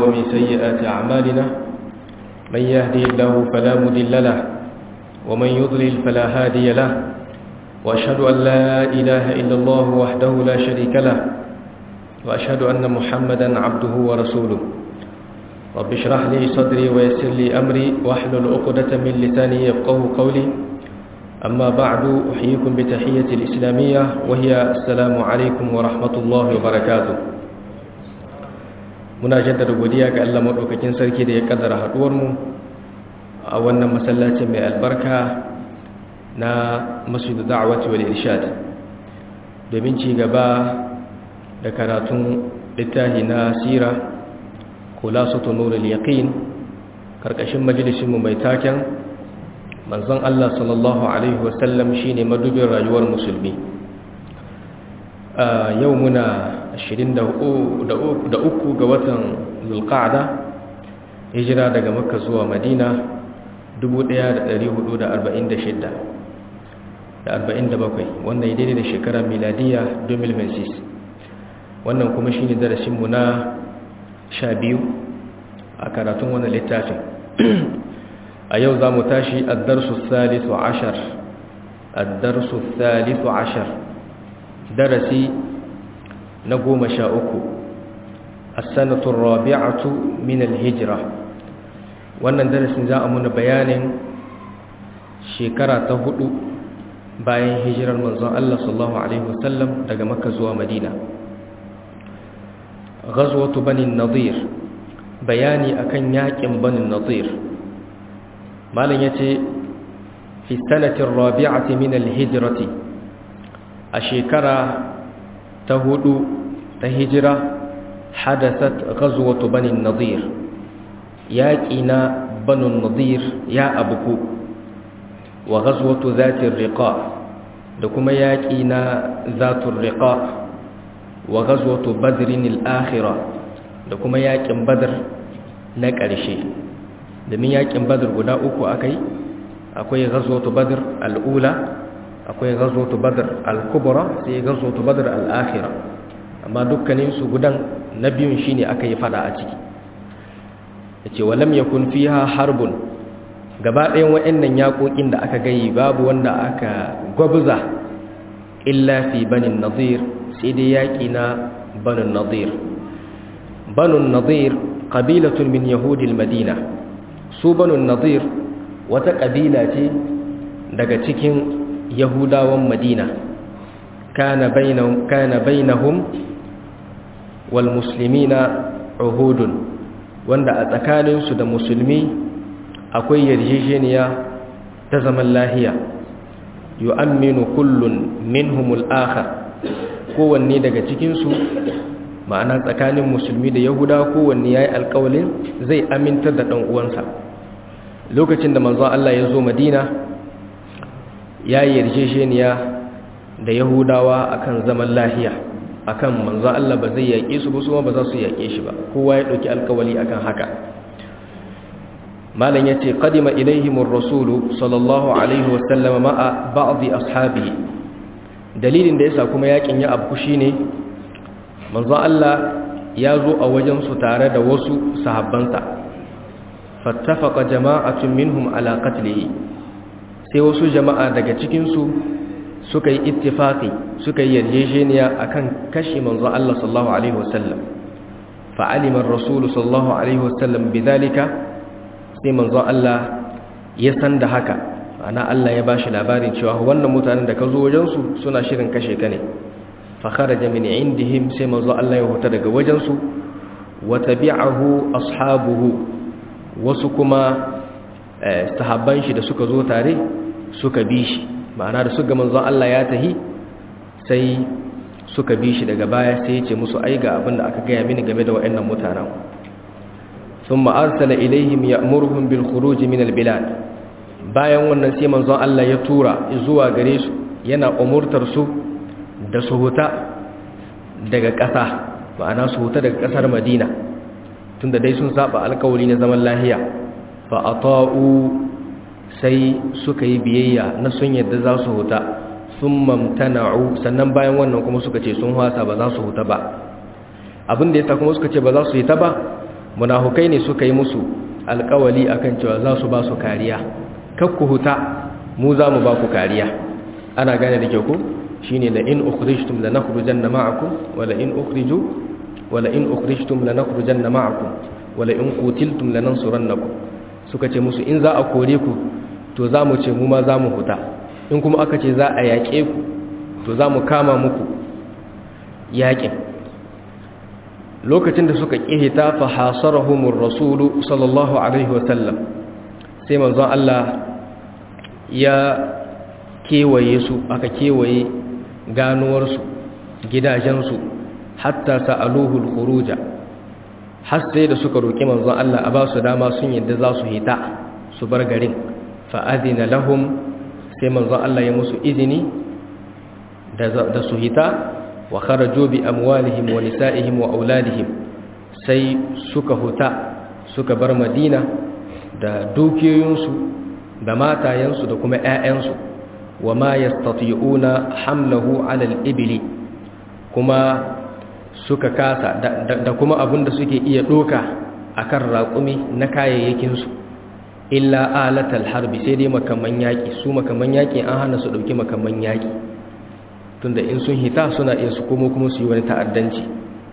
ومن سيئات أعمالنا من يهدي الله فلا مضل له ومن يضلل فلا هادي له وأشهد أن لا إله إلا الله وحده لا شريك له وأشهد أن محمدا عبده ورسوله رب اشرح لي صدري ويسر لي أمري واحلل عقدة من لساني يفقه قولي أما بعد أحييكم بتحية الإسلامية وهي السلام عليكم ورحمة الله وبركاته muna jaddada godiya ga Allah madaukakin sarki da ya kaddara haduwar mu a wannan masallacin mai albarka na Masjid Da'wati wal Irshad domin ci gaba da karatun littafi na sira Khulasatu Nurul Yaqin karkashin majalisin mu mai taken manzon Allah sallallahu alaihi wasallam shine madubin rayuwar musulmi yau muna 23 ga watan zulqa'da hijira daga makka zuwa madina 1446 da 47 wannan ya daidai da shekarar miladiya 2026 wannan kuma shine darasinmu na 12 a karatun wannan littafin a yau za mu tashi addarsu salisu ashar addarsu salisu ashar darasi na goma sha uku asanatun rabi'atu min alhijira wannan darasin za a muna bayanin shekara ta hudu bayan hijirar manzon Allah sallallahu alaihi wasallam daga makka zuwa madina ghazwatu bani nadir bayani akan yakin bani nadir malam yace fi sanatin rabi'ati min alhijrati a shekara ta hudu ta hijira hadasat ghazwatu bani nadir yaƙi na banu nadir ya abuku wa ghazwatu zatir riqa da kuma yaƙi na zatur riqa wa ghazwatu badrin al-akhirah da kuma yaƙin badr na ƙarshe domin yaƙin badr guda uku akai akwai ghazwatu badr al-ula akwai ghazwatu badr al-kubra sai ghazwatu badr al-akhira amma dukkanin su gudan na biyun shine aka yi fada a ciki yace walam yakun fiha harbun gaba ɗayan waɗannan yakokin da aka gayi babu wanda aka gwabza illa fi banin nadir sai dai yaki na banin nadir banin nadir qabilatun min yahudil madina su banin nadir wata kabila ce daga cikin yahudawan madina kana bainahum kana bainahum wal muslimina uhudun wanda a tsakaninsu da musulmi akwai yarjejeniya ta zaman lahiya yu'amminu kullun minhumul akhar kowanne daga cikinsu ma'ana tsakanin musulmi da yahuda kowanne yayi alƙawalin zai amintar da ɗan uwansa lokacin da manzo Allah ya zo Madina ya yi yarjejeniya da yahudawa akan zaman lahiya akan manzo Allah ba zai yaƙe su ba su ba za su yaƙe shi ba kowa ya ɗauki alkawali akan haka malam yace qadima ilaihimur rasulu sallallahu alaihi wasallam ma'a ba'd ashabihi dalilin da yasa kuma yaƙin ya abku shine manzo Allah ya zo a wajen su tare da wasu sahabbansa fattafaqa jama'atun minhum ala qatlihi sai wasu jama'a daga cikinsu suka yi ittifaqi suka yi yarjejeniya akan kashe manzo Allah sallallahu alaihi wasallam fa alima ar-rasul sallallahu alaihi wasallam bidalika sai manzo Allah ya san da haka ana Allah ya bashi labarin cewa wannan mutanen da ka zo wajen su suna shirin kashe ka ne fa kharaja min indihim sai manzo Allah ya huta daga wajen su wa tabi'ahu ashabuhu wasu kuma sahabban shi da suka zo tare suka bi shi ma'ana da suka manzon Allah ya tahi sai suka bi shi daga baya sai ya ce musu ai ga abin da aka gaya mini game da waɗannan mutanen thumma arsala ilaihim ya'muruhum bil khuruj min al bilad bayan wannan sai manzon Allah ya tura zuwa gare su yana umurtar su da su huta daga ƙasa ma'ana su huta daga ƙasar Madina tunda dai sun saba alƙawari na zaman lahiya fa ata'u sai suka yi biyayya na sun yadda za su huta sun mamtana'u sannan bayan wannan kuma suka ce sun hasa ba za su huta ba abin da ya sa kuma suka ce ba za su yi ta ba munafukai ne suka yi musu alkawali akan cewa za su ba su kariya kakku huta mu za mu ba ku kariya ana gane da kyau ko shine la in ukhrijtum lanakhrujanna ma'akum wala in ukhriju wala in ukhrijtum lanakhrujanna ma'akum wala in qutiltum lanansurannakum suka ce musu in za a kore ku to za mu ce mu ma za mu huta in kuma aka ce za a yaƙe ku to za mu kama muku yaƙin lokacin da suka ƙihita fa hasarahumur rasulu sallallahu alaihi wasallam sai manzon Allah ya kewaye su aka kewaye ganuwarsu gidajensu hatta sa'aluhul khuruja har sai da suka roƙi manzon Allah a ba su dama sun yadda za su hita su bar garin fa adina lahum sai manzon Allah ya musu izini da su hita wa kharaju bi amwalihim wa nisa'ihim wa auladihim sai suka huta suka bar Madina da dukiyoyinsu da matayensu da kuma ƴaƴansu wa ma yastati'una hamlahu 'ala al-ibli kuma suka kasa da kuma abinda suke iya doka akan raƙumi na kayayyakin su illa alatal harbi sai dai makaman yaki su makaman yaki an hana su dauki makaman yaki tunda in sun hita suna iya su komo kuma su yi wani ta'addanci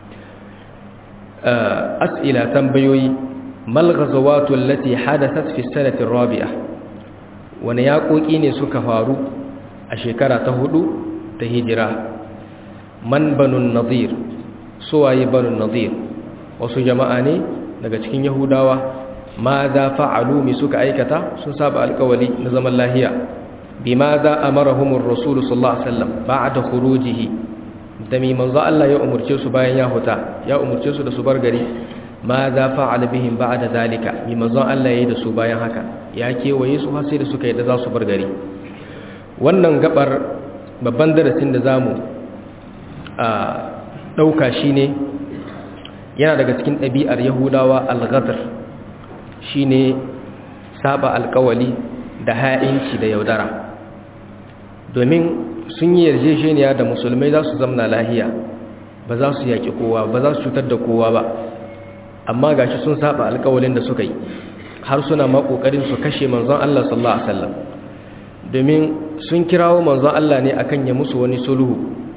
as'ila tambayoyi mal ghazawatu allati hadathat fi sanati rabi'a wani yaƙoƙi ne suka faru a shekara ta hudu ta hijira man banun nadir suwaye banun nadir wasu jama'a ne daga cikin yahudawa ma za fa'alu mi suka aikata sun saba alkawali na zaman lahiya بماذا أمرهم الرسول صلى الله عليه وسلم بعد خروجه دمي منذ الله يا أمرتي سو باين يا هتا يا أمرتي سو da su bar gari ماذا فعل بهم بعد ذلك bi manzon Allah yayi da su bayan haka ya kewaye su har sai da suka yi da za su bar gari wannan gabar babban darasin da zamu a dauka shine yana daga cikin ɗabi'ar Yahudawa al-ghadr shine saba alkawali da ha'inci da yaudara domin sun yi yarjejeniya da musulmai za su zamna lahiya ba za su yaƙi kowa ba za su cutar da kowa ba amma gashi sun saba alƙawalin da suka yi har suna ma ƙoƙarin su kashe manzon Allah sallallahu alaihi wasallam domin sun kirawo manzon Allah ne akan ya musu wani sulhu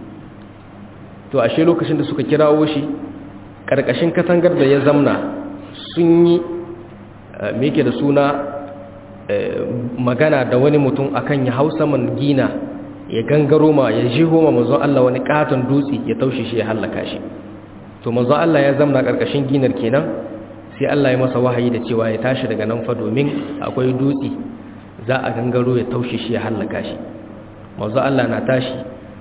to ashe lokacin da suka kirawo shi ƙarƙashin katangar da ya zamna sun yi me yake da suna magana da wani mutum akan ya hausa man gina ya gangaro ma ya jiho ma manzon Allah wani katon dutse ya taushe shi ya hallaka shi to manzon Allah ya zamna karkashin ginar kenan sai Allah ya masa wahayi da cewa ya tashi daga nan fa domin akwai dutse za a gangaro ya taushe shi ya hallaka shi manzon Allah na tashi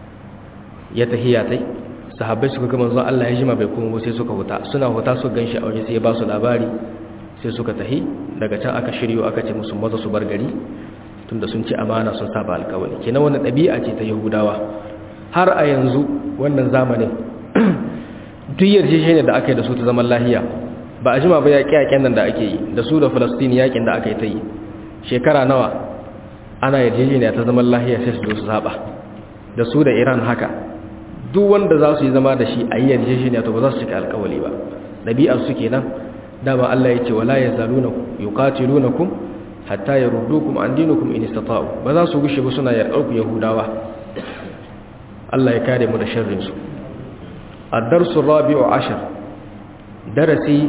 ya tahiya tai sahabbai suka ga manzon Allah ya jima bai kuma sai suka huta suna huta su ganshi a waje sai ya ba su labari sai suka tahi daga can aka shiryo aka ce musu maza su bar gari tunda sun ci amana sun saba alkawari kenan wannan ɗabi'a ce ta yahudawa har a yanzu wannan zamanin duk yarjejeniyar da aka yi da su ta zaman lahiya ba a jima ba yaƙi yaƙen nan da ake yi da su da falastini yaƙin da aka yi ta yi shekara nawa ana yarjejeniya ta zaman lahiya sai su zo su saba da su da iran haka duk wanda za su yi zama da shi a yi yarjejeniya to ba za su cika alkawali ba ɗabi'ar su kenan dama Allah ya ce wala yazaluna yuqatilunakum hatta yaruddukum an dinikum in istata'u ba za su gushe ba suna yarƙar ku yahudawa Allah ya kare mu da sharrin su ad-darsu rabi'u ashar darasi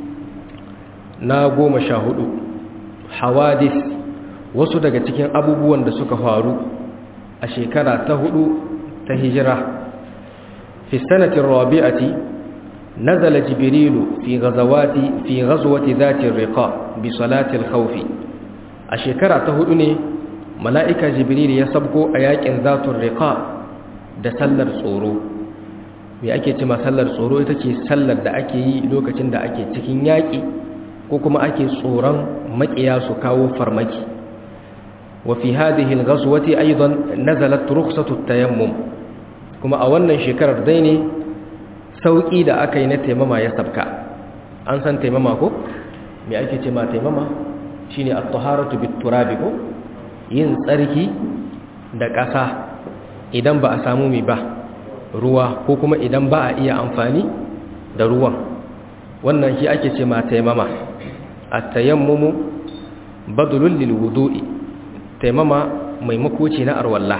na goma sha hudu hawadith wasu daga cikin abubuwan da suka faru a shekara ta hudu ta hijira fi sanatin rabi'ati نزل جبريل في غزوات في غزوة ذات الرقاء بصلاة الخوف أشكرا تهدني ملائكة جبريل يسبقوا أياك ذات الرقاء da sallar tsoro me ake ce ma sallar tsoro ita ce sallar da ake yi lokacin da ake cikin yaƙi ko kuma ake tsoron maƙiya su kawo farmaki wa fi hadhihi al-ghazwati aidan nazalat rukhsatu at-tayammum kuma a wannan shekarar dai ne sauƙi da aka yi na taimama ya sabka an san taimama ko me ake ce ma taimama shine at-taharatu bit-turabi ko yin tsarki da ƙasa idan ba a samu mai ba ruwa ko kuma idan ba a iya amfani da ruwan wannan shi ake ce ma taimama at-tayammumu badlul lil wudu'i taimama mai makoci na arwalla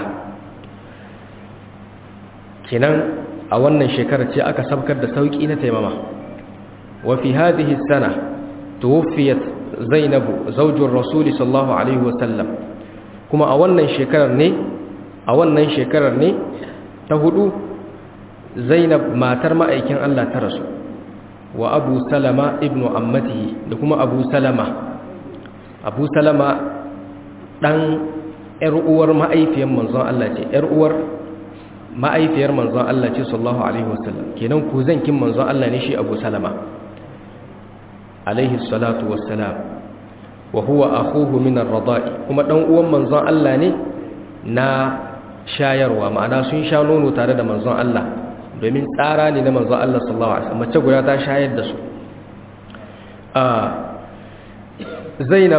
kenan a wannan shekarar ce aka sabkar da sauki na taimama wa fi hadhihi sana tuwfiyat zainabu zaujur rasuli sallallahu alaihi wasallam kuma a wannan shekarar ne a wannan shekarar ne ta hudu zainab matar ma'aikin Allah ta rasu wa abu salama ibnu ammatihi da kuma abu salama abu salama dan yar uwar ma'aifiyar manzon Allah ce yar uwar ma'aifiyar manzon Allah ce sallallahu alaihi wasallam kenan ku zankin manzon Allah ne shi abu salama alaihi salatu wassalam wa huwa akhuhu min ar-rada'i kuma dan uwan manzon Allah ne na shayarwa ma'ana sun sha nono tare da manzon Allah domin tsara ne na manzon Allah sallallahu alaihi wasallam mace guda ta shayar da su Zainab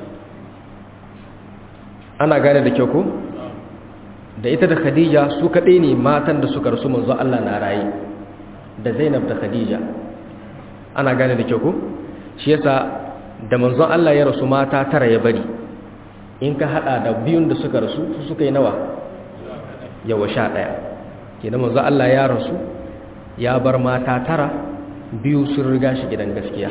ana gane da kyau ko da ita da Khadija su kadai ne matan da suka rasu manzon Allah na raye da Zainab da Khadija ana gane da kyau ko shi yasa da manzon Allah ya rasu mata tara ya bari in ka hada da biyun da suka rasu su suka yi nawa yawa sha ɗaya kenan manzon Allah ya rasu ya bar mata tara biyu sun riga shi gidan gaskiya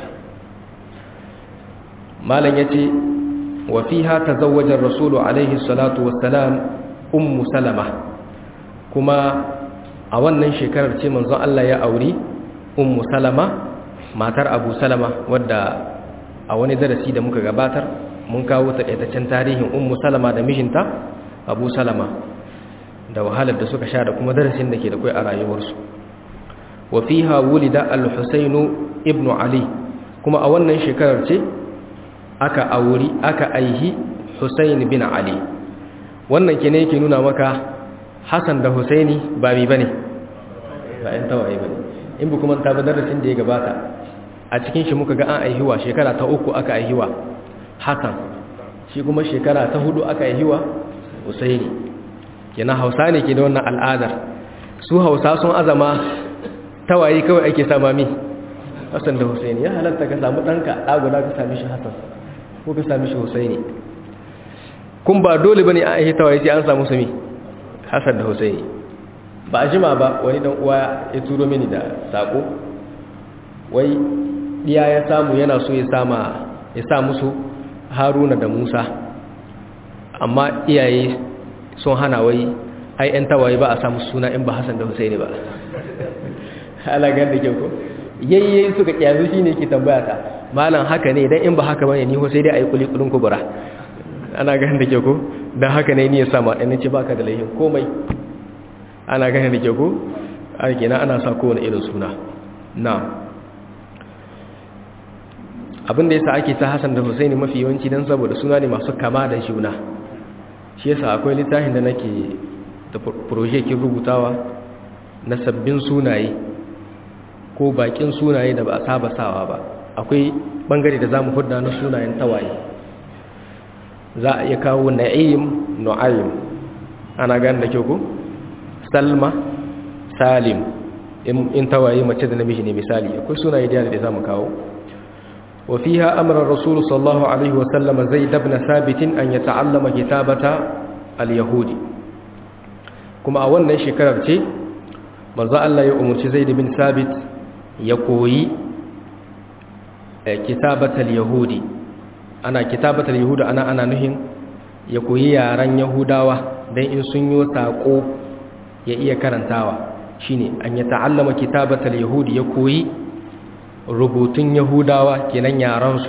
malam yace wa fiha tazawwaja ar-rasul alaihi salatu wassalam ummu salama kuma a wannan shekarar ce manzon Allah ya auri ummu salama matar abu salama wadda a wani darasi da muka gabatar mun kawo takaitaccen tarihin ummu salama da mijinta abu salama da wahalar da suka sha da kuma darasin da ke da kai a rayuwarsu wa fiha wulida al-husainu ibnu ali kuma a wannan shekarar ce aka auri aka aihi husain bin ali wannan ke ne yake nuna maka hasan da husaini ba mi bane ba ɗan tawaye bane in bu kuma ta darasin da ya gabata a cikin shi muka ga an aihiwa shekara ta uku aka aihiwa hasan shi kuma shekara ta hudu aka aihiwa husaini kenan hausa ne ke da wannan al'adar su hausa sun azama tawaye kawai ake sama mi hasan da husaini ya halatta ka samu ɗanka ɗaguda ka sami shi hasan ko ka sami shi husaini kun ba dole ba ne an aihi tawaye sai an samu sami hasan da husaini ba a jima ba wani dan uwa ya turo mini da sako wai iya ya samu yana so ya sama ya sa musu haruna da musa amma iyaye sun hana wai ai yan tawaye ba a samu suna in ba hassan da husaini ba halagar da kyau ko yayye suka kyazu shi ne ke tambaya ta malam haka ne idan in ba haka bane ni ho sai dai a yi kulikulin kubura ana ganin da kyau ko don haka ne ni ya sama ɗan ce baka da laihin komai ana ganin da kyau ko a kenan ana sa kowane irin suna na abinda yasa ake ta Hassan da Husaini mafi yawanci dan saboda suna ne masu kama da juna shi yasa akwai littafin da nake da project kin rubutawa na sabbin sunaye ko bakin sunaye da ba a saba sawa ba akwai bangare da zamu hudda na sunayen tawaye za a iya kawo na'im nu'aym ana gane da kyau ko salma salim in tawaye mace da namiji ne misali akwai sunaye da da zamu kawo وفيها أمر الرسول صلى الله عليه وسلم زيد بن ثابت أن يتعلم كتابة اليهود كما أولنا شكرر شيء مرضى الله يؤمر زيد بن ثابت يقوي كتابة اليهود أنا كتابة اليهود أنا أنا نهم يقوي ياران يهوداوة دين إن سنيو ساقو يأيي كرنتاوة شيني أن يتعلم كتابة اليهود يقوي rubutun yahudawa kenan yaransu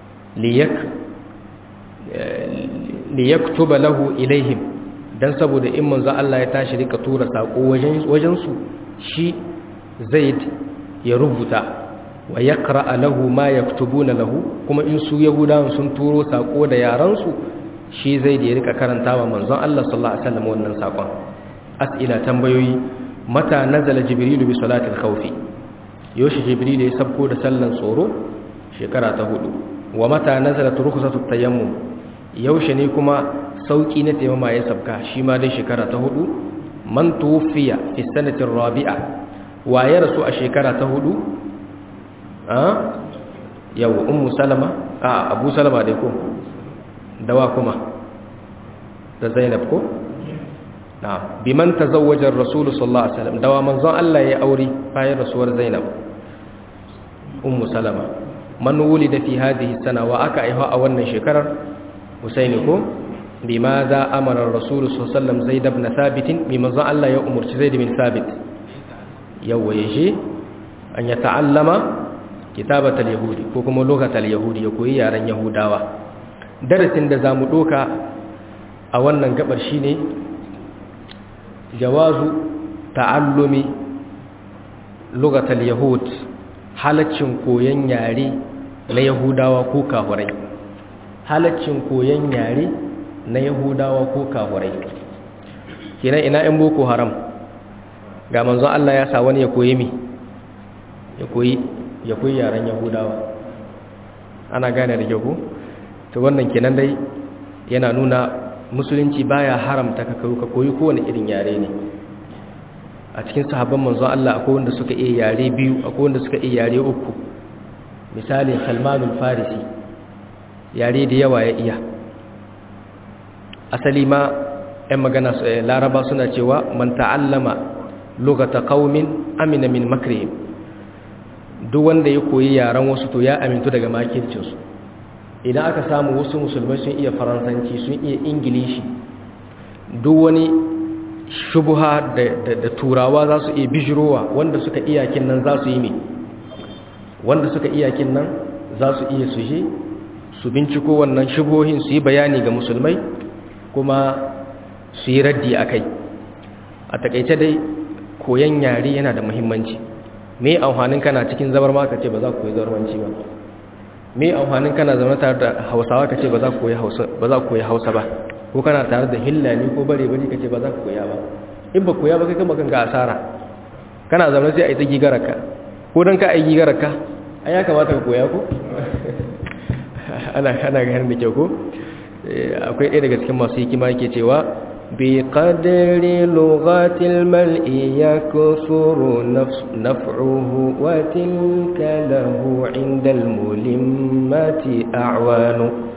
liyaktuba lahu ilaihim dan saboda in manzo Allah ya tashi rika tura sako wajen wajen su shi zaid ya rubuta wa yaqra lahu ma yaktubuna lahu kuma in su yahudawan sun turo sako da yaransu shi zaid ya rika karantawa manzon Allah sallallahu alaihi wasallam wannan sakon as'ila tambayoyi mata nazala jibrilu bi salatil khawfi yoshi jibril ya sabko da sallan tsoro shekara ta hudu wa mata nazalat rukhsatu tayammum yaushe ne kuma sauki na tayammuma ya sabka shi ma dai shekara ta hudu man tufiya fi sanati rabi'a wa ya rasu a shekara ta hudu a yau ummu salama a abu salama dai ko dawa kuma da zainab ko na biman tazawwaja ar-rasul sallallahu alaihi wasallam dawa manzon Allah ya aure bayan rasuwar zainab ummu salama man wulida fi hadhihi sana wa aka aiha a wannan shekarar husaini ko bimaza amara ar-rasul sallallahu alaihi wasallam zaid ibn thabit bi manzon Allah ya umurci zaid bin thabit yawa yaje an ya ta'allama kitabatal yahudi ko kuma lugatal yahudi ya koyi yaren yahudawa darasin da zamu doka a wannan gabar shine jawazu ta'allumi lugatal yahud halaccin koyon yare na yahudawa ko kafurai halaccin koyon yare na yahudawa ko kafurai kenan ina in boko haram ga manzon Allah ya sa wani ya koyi mi ya koyi ya koyi yaren yahudawa ana gane da kyau to wannan kenan dai yana nuna musulunci baya haramta ka ka koyi kowane irin yare ne a cikin sahabban manzon Allah akwai wanda suka iya yare biyu akwai wanda suka iya yare uku misali Salmanul Farisi yare da yawa ya iya asali ma ɗan magana laraba suna cewa man ta'allama lugata qaumin amina min makrihim duk wanda ya koyi yaren wasu to ya amintu daga makircinsu idan aka samu wasu musulmai sun iya faransanci sun iya ingilishi duk wani shubuha da turawa za su iya bijirowa wanda suka iyakin nan za su yi mai wanda suka iyakin nan za su iya su je su binciko wannan shubuhohin su yi bayani ga musulmai kuma su yi raddi a kai a takaice dai koyon yare yana da muhimmanci me amfanin kana cikin zabar ma ka ce ba za ku koyi zarwanci ba me amfanin kana zama tare da hausawa ka ce ba za ku koyi hausa ba ko kana tare da hillani ko bare bari ka ce ba za ku koya ba in ba koya ba kai kama kanka asara kana zama sai a yi ta gigararka ko don ka a yi gigararka a ya kamata ka koya ko ana ana ganin da kyau ko akwai ɗaya daga cikin masu hikima yake cewa بقدر لغة الملء يكثر نفعه وتلك له عند الملمات أعوان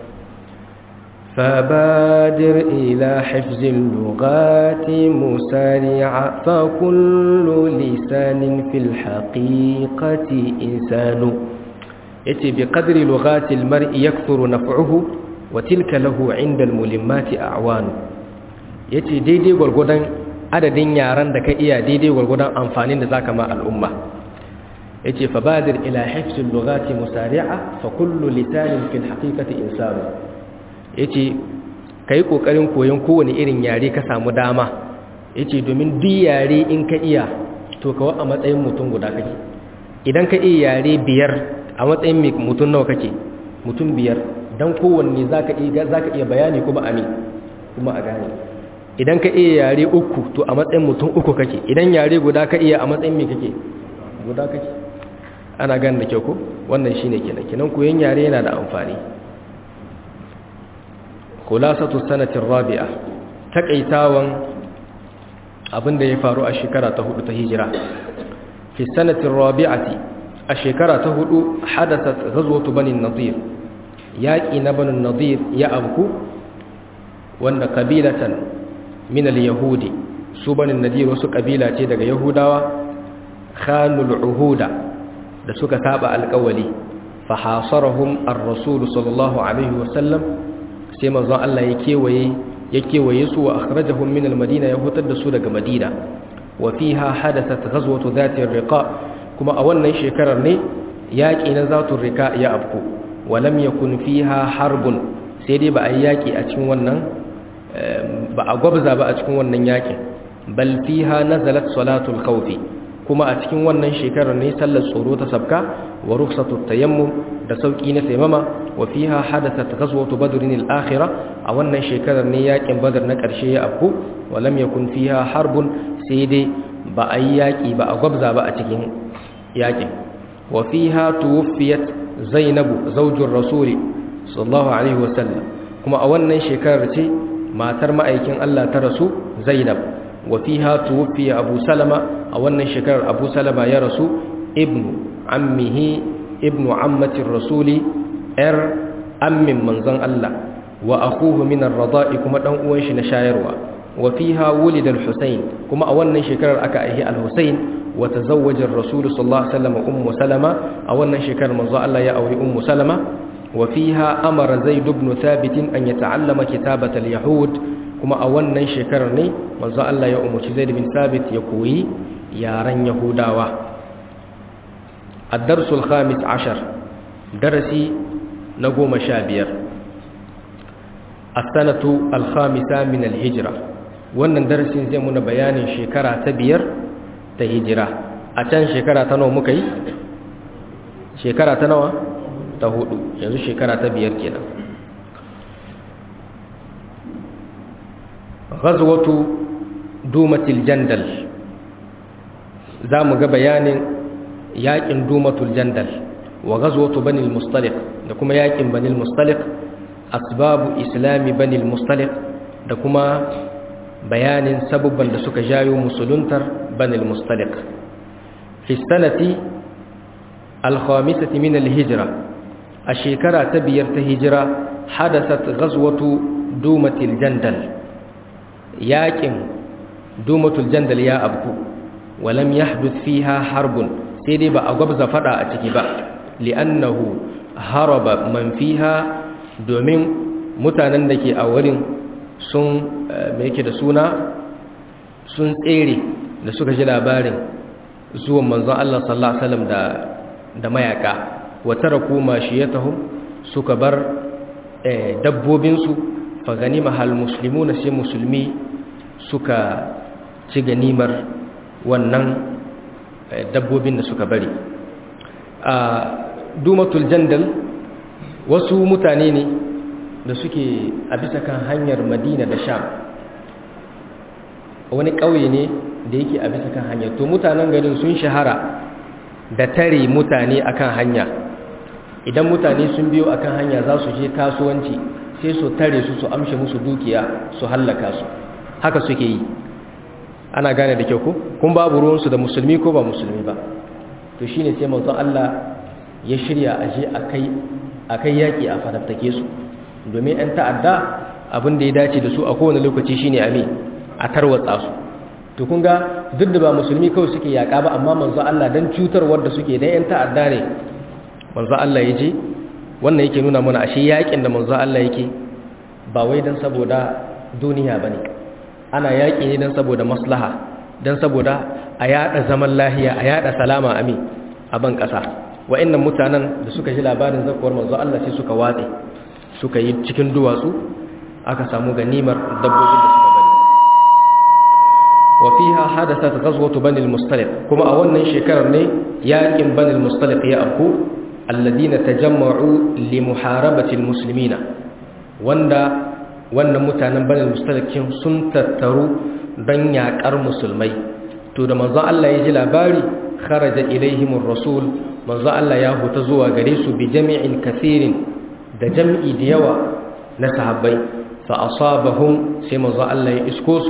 فبادر إلى حفظ اللغات مسارعا فكل لسان في الحقيقة إنسان يتي بقدر لغات المرء يكثر نفعه وتلك له عند الملمات أعوان ya ce daidai gwargwadon adadin yaran da ka iya daidai gwargwadon amfanin da za ka ma al'umma ya ce fa badir ila haifsun lugati musari'a fa kullu lisanin fil haƙiƙati insanu ya ce ka yi ƙoƙarin koyon kowane irin yare ka samu dama ya ce domin duk yare in ka iya to kawo a matsayin mutum guda kake idan ka iya yare biyar a matsayin mutum nawa kake mutum biyar don kowanne za ka iya bayani kuma ami kuma a gane idan ka iya yare uku to a matsayin mutum uku kake idan yare guda ka iya a matsayin me kake guda kake ana gan da kyau ko wannan shine kenan kenan koyon yare yana da amfani khulasatu sanatin rabi'a takaitawan abinda ya faru a shekara ta hudu ta hijira fi sanatin rabi'ati a shekara ta hudu hadathat ghazwatu bani nadir yaqi na bani nadir ya abku wanda kabilatan min al-yahudi su banin nadir wasu kabila ce daga yahudawa khanul uhuda da suka saba alƙawali fa hasarahum ar-rasul sallallahu alaihi wasallam sai manzon Allah ya kewaye ya kewaye su wa akhrajahum min al-madina ya hutar da su daga madina wa fiha hadathat ghazwatu dhati ar-riqa kuma a wannan shekarar ne yaki na zatu riqa ya afku wa lam yakun fiha harbun sai dai ba a yaki a cikin wannan ba a gwabza ba a cikin wannan yakin bal fiha nazalat salatul khawfi kuma a cikin wannan shekarar ne sallar tsoro ta sabka wa rukhsatut tayammum da sauki na taimama wa fiha hadathat ghazwatu badrin al-akhirah a wannan shekarar ne yakin badar na karshe ya afku wa lam yakun fiha harbun sai dai ba a yi yaki ba a gwabza ba a cikin yakin wa fiha tuwfiyat zainabu zawjur rasuli sallallahu alaihi wasallam kuma a wannan shekarar ce matar ma'aikin Allah ta rasu Zainab wa fiha tuwfiya Abu Salama a wannan shekarar Abu Salama ya rasu ibnu ammihi ibnu ammatir rasuli yar ammin manzon Allah wa akuhu min ar-rada'i kuma dan uwan shi na shayarwa wa fiha wulida al-husayn kuma a wannan shekarar aka aihi al-husayn wa tazawwaja ar-rasul sallallahu alaihi wasallam ummu salama a wannan shekarar manzo Allah ya auri ummu salama wa fiha amara zaid ibn thabit an yata'allama kitabat al-yahud kuma a wannan shekarar ne manzo Allah ya umarci zaid bin thabit ya koyi yaran yahudawa ad-dars al-khamis 10 darasi na goma sha biyar as-sanatu al-khamisa min al-hijra wannan darasin zai muna bayanin shekara ta biyar ta hijira a can shekara ta nawa muka yi shekara ta nawa ta hudu yanzu shekara ta biyar kenan ghazwatu dumatil jandal za mu ga bayanin yakin dumatul jandal wa ghazwatu banil mustaliq da kuma yakin banil mustaliq asbabu islami banil mustaliq da kuma bayanin sabubban da suka jayo musuluntar banil mustaliq fi sanati al-khamisati min al-hijra a shekara ta biyar ta hijira hadasat ghazwatu dumatil jandal yakin dumatul jandal ya abku walam yahduth fiha harbun sai dai ba a gwabza fada a ciki ba li'annahu haraba man fiha domin mutanen da ke a wurin sun me yake da suna sun tsere da suka ji labarin zuwan manzon Allah sallallahu alaihi wasallam da da mayaka wa taraku mashiyatahum suka bar dabbobin su fa ganima hal muslimuna sai musulmi suka ci ganimar wannan dabbobin da suka bari a dumatul jandal wasu mutane ne da suke a bisa kan hanyar madina da sham wani ƙauye ne da yake a bisa kan hanyar to mutanen garin sun shahara da tare mutane akan hanya idan mutane sun biyo akan hanya za su je kasuwanci sai su tare su su amshe musu dukiya su hallaka su haka suke yi ana gane da kyau ko kun babu ruwansu da musulmi ko ba musulmi ba to shine sai manzon Allah ya shirya aje akai akai yaki a fadattake su domin ɗan ta'adda abin da ya dace da su a kowane lokaci shine ame a tarwatsa su to kun ga duk da ba musulmi kawai suke yaka ba amma manzon Allah dan cutarwar da suke dan ɗan ta'adda ne manzon Allah ya je wannan yake nuna mana ashe yakin da manzon Allah yake ba wai dan saboda duniya bane ana yaƙi ne don saboda maslaha don saboda a yada zaman lahiya a yada salama ami a ban ƙasa wa'annan mutanen da suka ji labarin zakuwar manzo Allah sai suka watse suka yi cikin duwatsu aka samu ganimar dabbobin da suka bari wa fiha hadathat ghazwatu bani al-mustaliq kuma a wannan shekarar ne yaƙin bani al-mustaliq ya afku alladina tajamma'u li muharabati al-muslimina wanda wannan mutanen banin mustalakin sun tattaru don yaƙar musulmai to da manzon Allah ya ji labari kharaja ilaihimur rasul manzon Allah ya huta zuwa gare su bi jami'in kathirin da jam'i da yawa na sahabbai fa asabahum sai manzon Allah ya isko su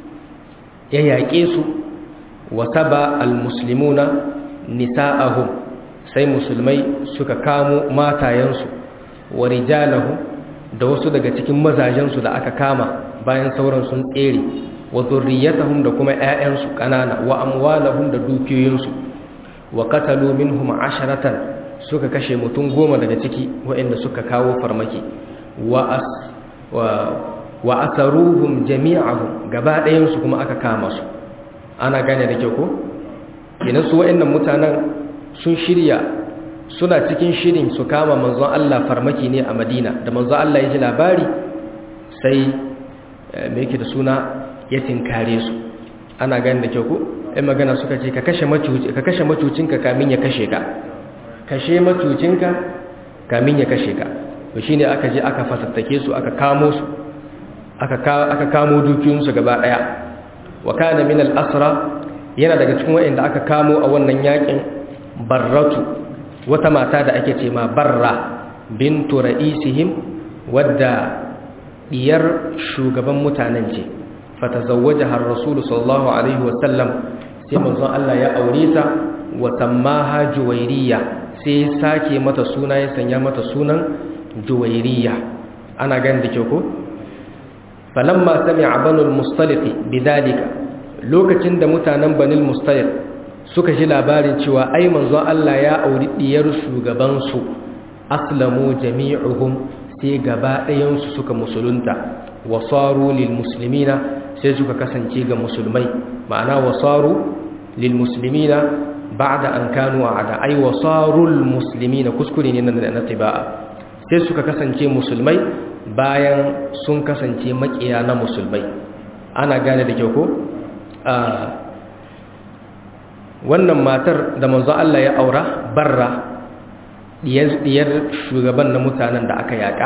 ya yaƙe su wa taba almuslimuna nisa'ahum sai musulmai suka kamo matayensu wa rijalahum da wasu daga cikin mazajensu da aka kama bayan sauran sun tsere wa zurriyatahum da kuma ƴaƴansu ƙanana wa amwalahum da dukiyoyinsu wa qatalu minhum asharatan suka kashe mutum goma daga ciki waɗanda suka kawo farmaki wa as wa wa asaruhum jami'ahum gaba ɗayan su kuma aka kama su ana gane da kyau ko kenan su waɗannan mutanen sun shirya suna cikin shirin su kama manzon Allah farmaki ne a Madina da manzon Allah ya ji labari sai me yake da suna ya tinkare su ana gani da kyau ko ai magana suka ce ka kashe macuci ka kashe macucinka kamin ya kashe ka kashe macucinka kamin ya kashe ka to shine aka je aka fasattake su aka kamo su aka aka kamo dukiyoyinsu gaba daya wa kana min al-asra yana daga cikin wayanda aka kamo a wannan yakin barratu wata mata da ake ce ma barra bintu ra'isihim wadda diyar shugaban mutanen ce fatazawwajaha ar-rasul sallallahu alaihi wa sallam sai manzon Allah ya aure ta wa sammaha juwairiya sai sake mata suna ya sanya mata sunan juwairiya ana gani da kyau ko falamma sami'a banul mustaliq bidalika lokacin da mutanen banil mustaliq suka ji labarin cewa ai manzon Allah ya auri diyar shugaban su aslamu jami'uhum sai gaba ɗayan su suka musulunta wasaru lil muslimina sai suka kasance ga musulmai ma'ana wasaru lil muslimina ba'da an kanu a'da ai wasarul muslimina kuskure ne na tiba'a sai suka kasance musulmai bayan sun kasance makiya na musulmai ana gane da kyau ko wannan matar da manzo Allah ya aura barra diyar shugaban na mutanen da aka yaka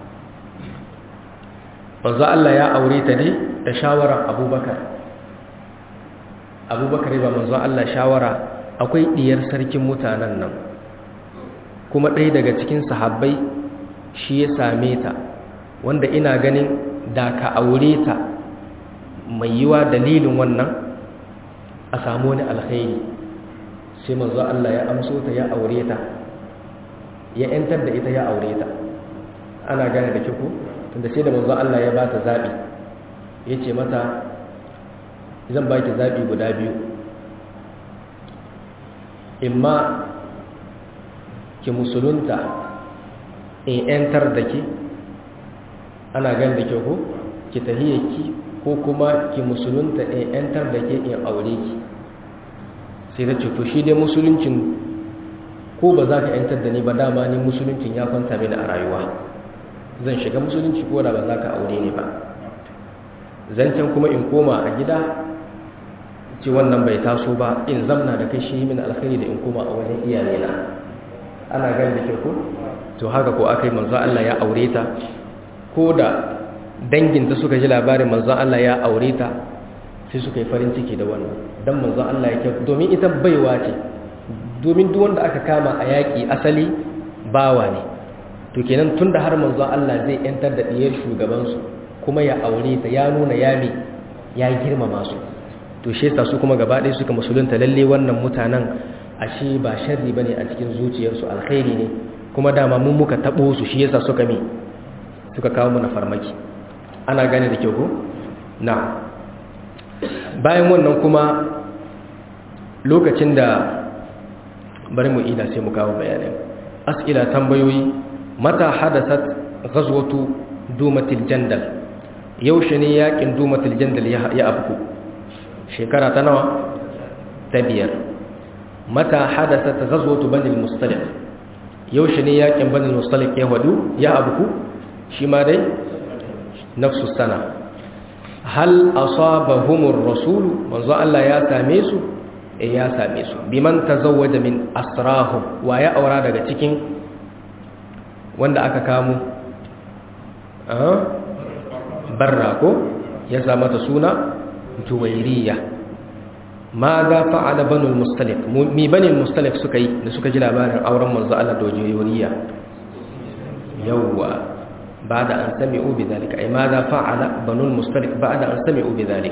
manzo Allah ya aure ta ne da shawarar abubakar abubakar ba manzo Allah shawara akwai diyar sarkin mutanen nan kuma ɗaya daga cikin sahabbai shi ya same ta wanda ina ganin da ka aure ta mai yiwa dalilin wannan a samu wani alkhairi sai manzo Allah ya amso ta ya aure ta ya yantar da ita ya aure ta ana gane da kiku tunda sai da manzo Allah ya bata zabi yace mata zan baki zabi guda biyu imma ki musulunta in yantar da ke ana gane da kyau ko ki tahiyyaki ko kuma ki musulunta in yantar da ke in aure ki sai da ce to shi dai musuluncin ko ba za ka yantar da ni ba dama ni musuluncin ya kwanta mini a rayuwa zan shiga musulunci ko da ba za ka aure ni ba zancen kuma in koma a gida ce wannan bai taso ba in zamna da kai shi min alkhairi da in koma a wajen iyalena ana gani da ke ko to haka ko aka yi manzo Allah ya aure ta ko da danginta suka ji labarin manzo Allah ya aure ta sai suka yi farin ciki da wannan dan manzo Allah ya kyau domin ita baiwa ce domin duk wanda aka kama a yaƙi asali bawa ne to kenan tunda har manzo Allah zai yantar da diyar shugaban su kuma ya aure ta ya nuna yami ya girmama su to shi yasa su kuma gaba ɗaya suka musulunta lalle wannan mutanen ashe ba sharri bane a cikin zuciyarsu alkhairi ne kuma dama mun muka tabo su shi yasa suka mi suka kawo mana farmaki ana gane da kyau ko na bayan wannan kuma lokacin da bari mu ida sai mu kawo bayanai as'ila tambayoyi mata hadasat ghazwatu dumatil jandal yaushe ne yakin dumatil jandal ya afku shekara ta nawa ta biyar mata hadasat ghazwatu bani al-mustaliq yaushe ne yakin bani al-mustaliq ya wadu ya abku shi ma dai nafsu sana hal asabahumur rasul manzo Allah ya same su eh ya same su biman tazawwaja min asrahum wa ya aura daga cikin wanda aka kamo ah barra ko ya sa mata suna juwairiya ma za fa'ala banul mustalik mi banil mustalik suka yi da suka ji labarin auren manzo Allah da juwairiya yawwa بعد أن سمعوا بذلك أي ماذا فعل بنو المستلق بعد أن سمعوا بذلك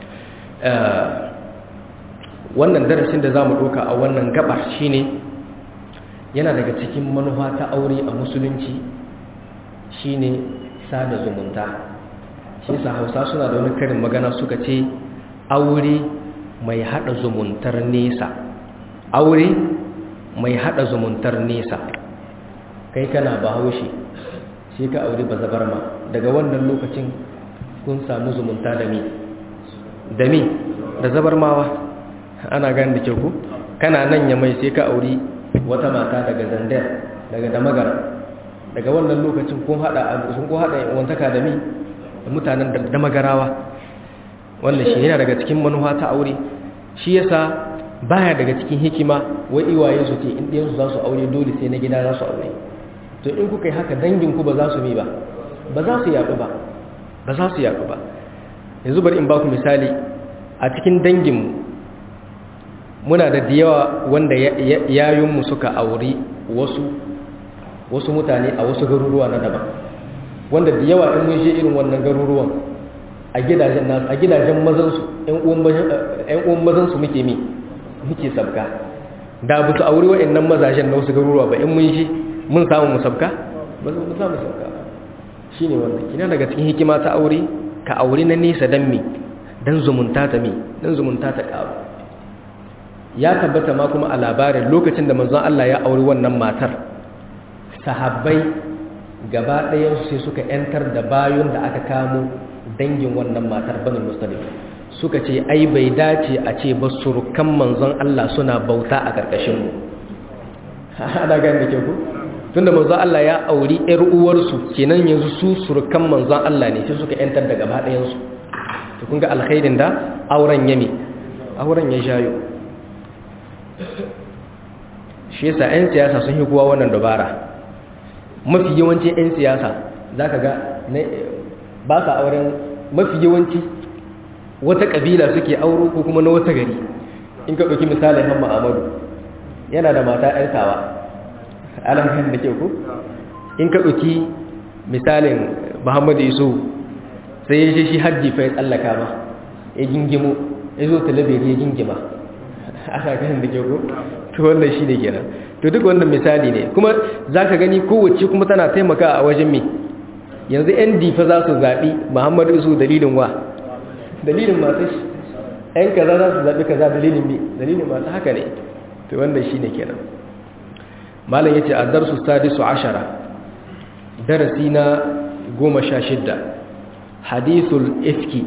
wannan darasin da za mu ɗauka a wannan gabar shine yana daga cikin manufa ta aure a musulunci shine sada zumunta shi sa hausa suna da wani karin magana suka ce aure mai hada zumuntar nesa aure mai hada zumuntar nesa kai kana bahaushe shi ka aure ba zabar ma daga wannan lokacin kun samu zumunta da mi da mi da zabar mawa ana gani da kyau ku kana nan ya mai sai ka aure wata mata daga zandar daga damagar daga wannan lokacin kun hada sun kun hada wantaka da mi da mutanen da damagarawa wannan shi yana daga cikin manufa ta aure shi yasa baya daga cikin hikima wai iwaye su ce in ɗiyansu za su aure dole sai na gida za su aure to in kuka yi haka danginku ba za su mi ba ba za su yaɗu ba ba za su yaɗu ba yanzu bari in ba ku misali a cikin danginmu muna da yawa wanda yayunmu suka auri wasu wasu mutane a wasu garuruwa na daban wanda da yawa in mun je irin wannan garuruwan a gidajen nasu a gidajen mazansu ƴan uwan mazansu muke mi muke sabga da ba su aure wa'annan mazajen na wasu garuruwa ba in mun shi mun samu musabka ba su mu samu musabka shi ne wannan kina daga cikin hikima ta aure ka aure na nesa don me don zumunta ta me don zumunta ta ƙaru ya tabbata ma kuma a labarin lokacin da manzon Allah ya auri wannan matar sahabbai gaba ɗayansu sai suka ‘yantar da bayon da aka kamo dangin wannan matar banin musulun suka ce ai bai dace a ce ba surukan manzon Allah suna bauta a ƙarƙashinmu ana gani da ke ku tun da manzon Allah ya auri ‘yar uwarsu kenan yanzu su surukan manzon Allah ne sai suka ‘yantar da gaba ɗayansu to kun ga alkhairin da auren yami auren ya shayo shi yasa 'yan siyasa sun yi kuwa wannan dabara mafi yawanci 'yan siyasa za ka ga ba sa auren mafi yawanci wata ƙabila suke auro ko kuma na wata gari in ka ɗauki misalin hamma amadu yana da mata 'yan tawa alamkan da ke ku in ka ɗauki misalin muhammadu iso sai ya shi hajji fa ya tsallaka ba ya gingimo ya zo talabiri ya gingima ana ganin da ke ku to wannan shi ne kenan to duk wannan misali ne kuma za ka gani kowace kuma tana taimaka a wajen me yanzu yan difa za su zaɓi muhammadu isu dalilin wa dalilin masu shi yan kaza za su zaɓi kaza dalilin me dalilin masu haka ne to wannan shi ne kenan malam ya ce a darsu sadisu ashara darasi na goma sha shidda hadithul ifki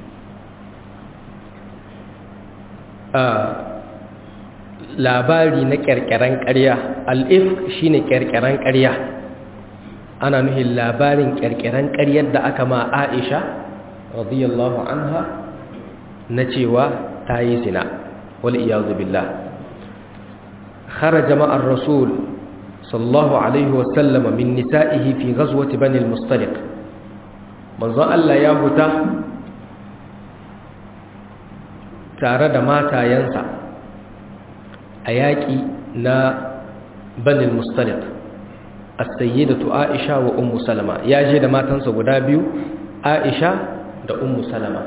labari na ƙyarƙyaren ƙarya al'if shi ne ƙyarƙyaren ƙarya ana nuhin labarin ƙyarƙyaren ƙaryar da aka ma aisha radiyallahu anha na cewa ta yi zina wal iyazu billah kharaja ma'ar rasul sallallahu alaihi wasallam min nisa'ihi fi ghazwati bani al-mustaliq manzon Allah ya huta tare da matayensa a yaƙi na banin mustalik a sayyidatu aisha wa ummu salama ya je da matansa guda biyu aisha da ummu salama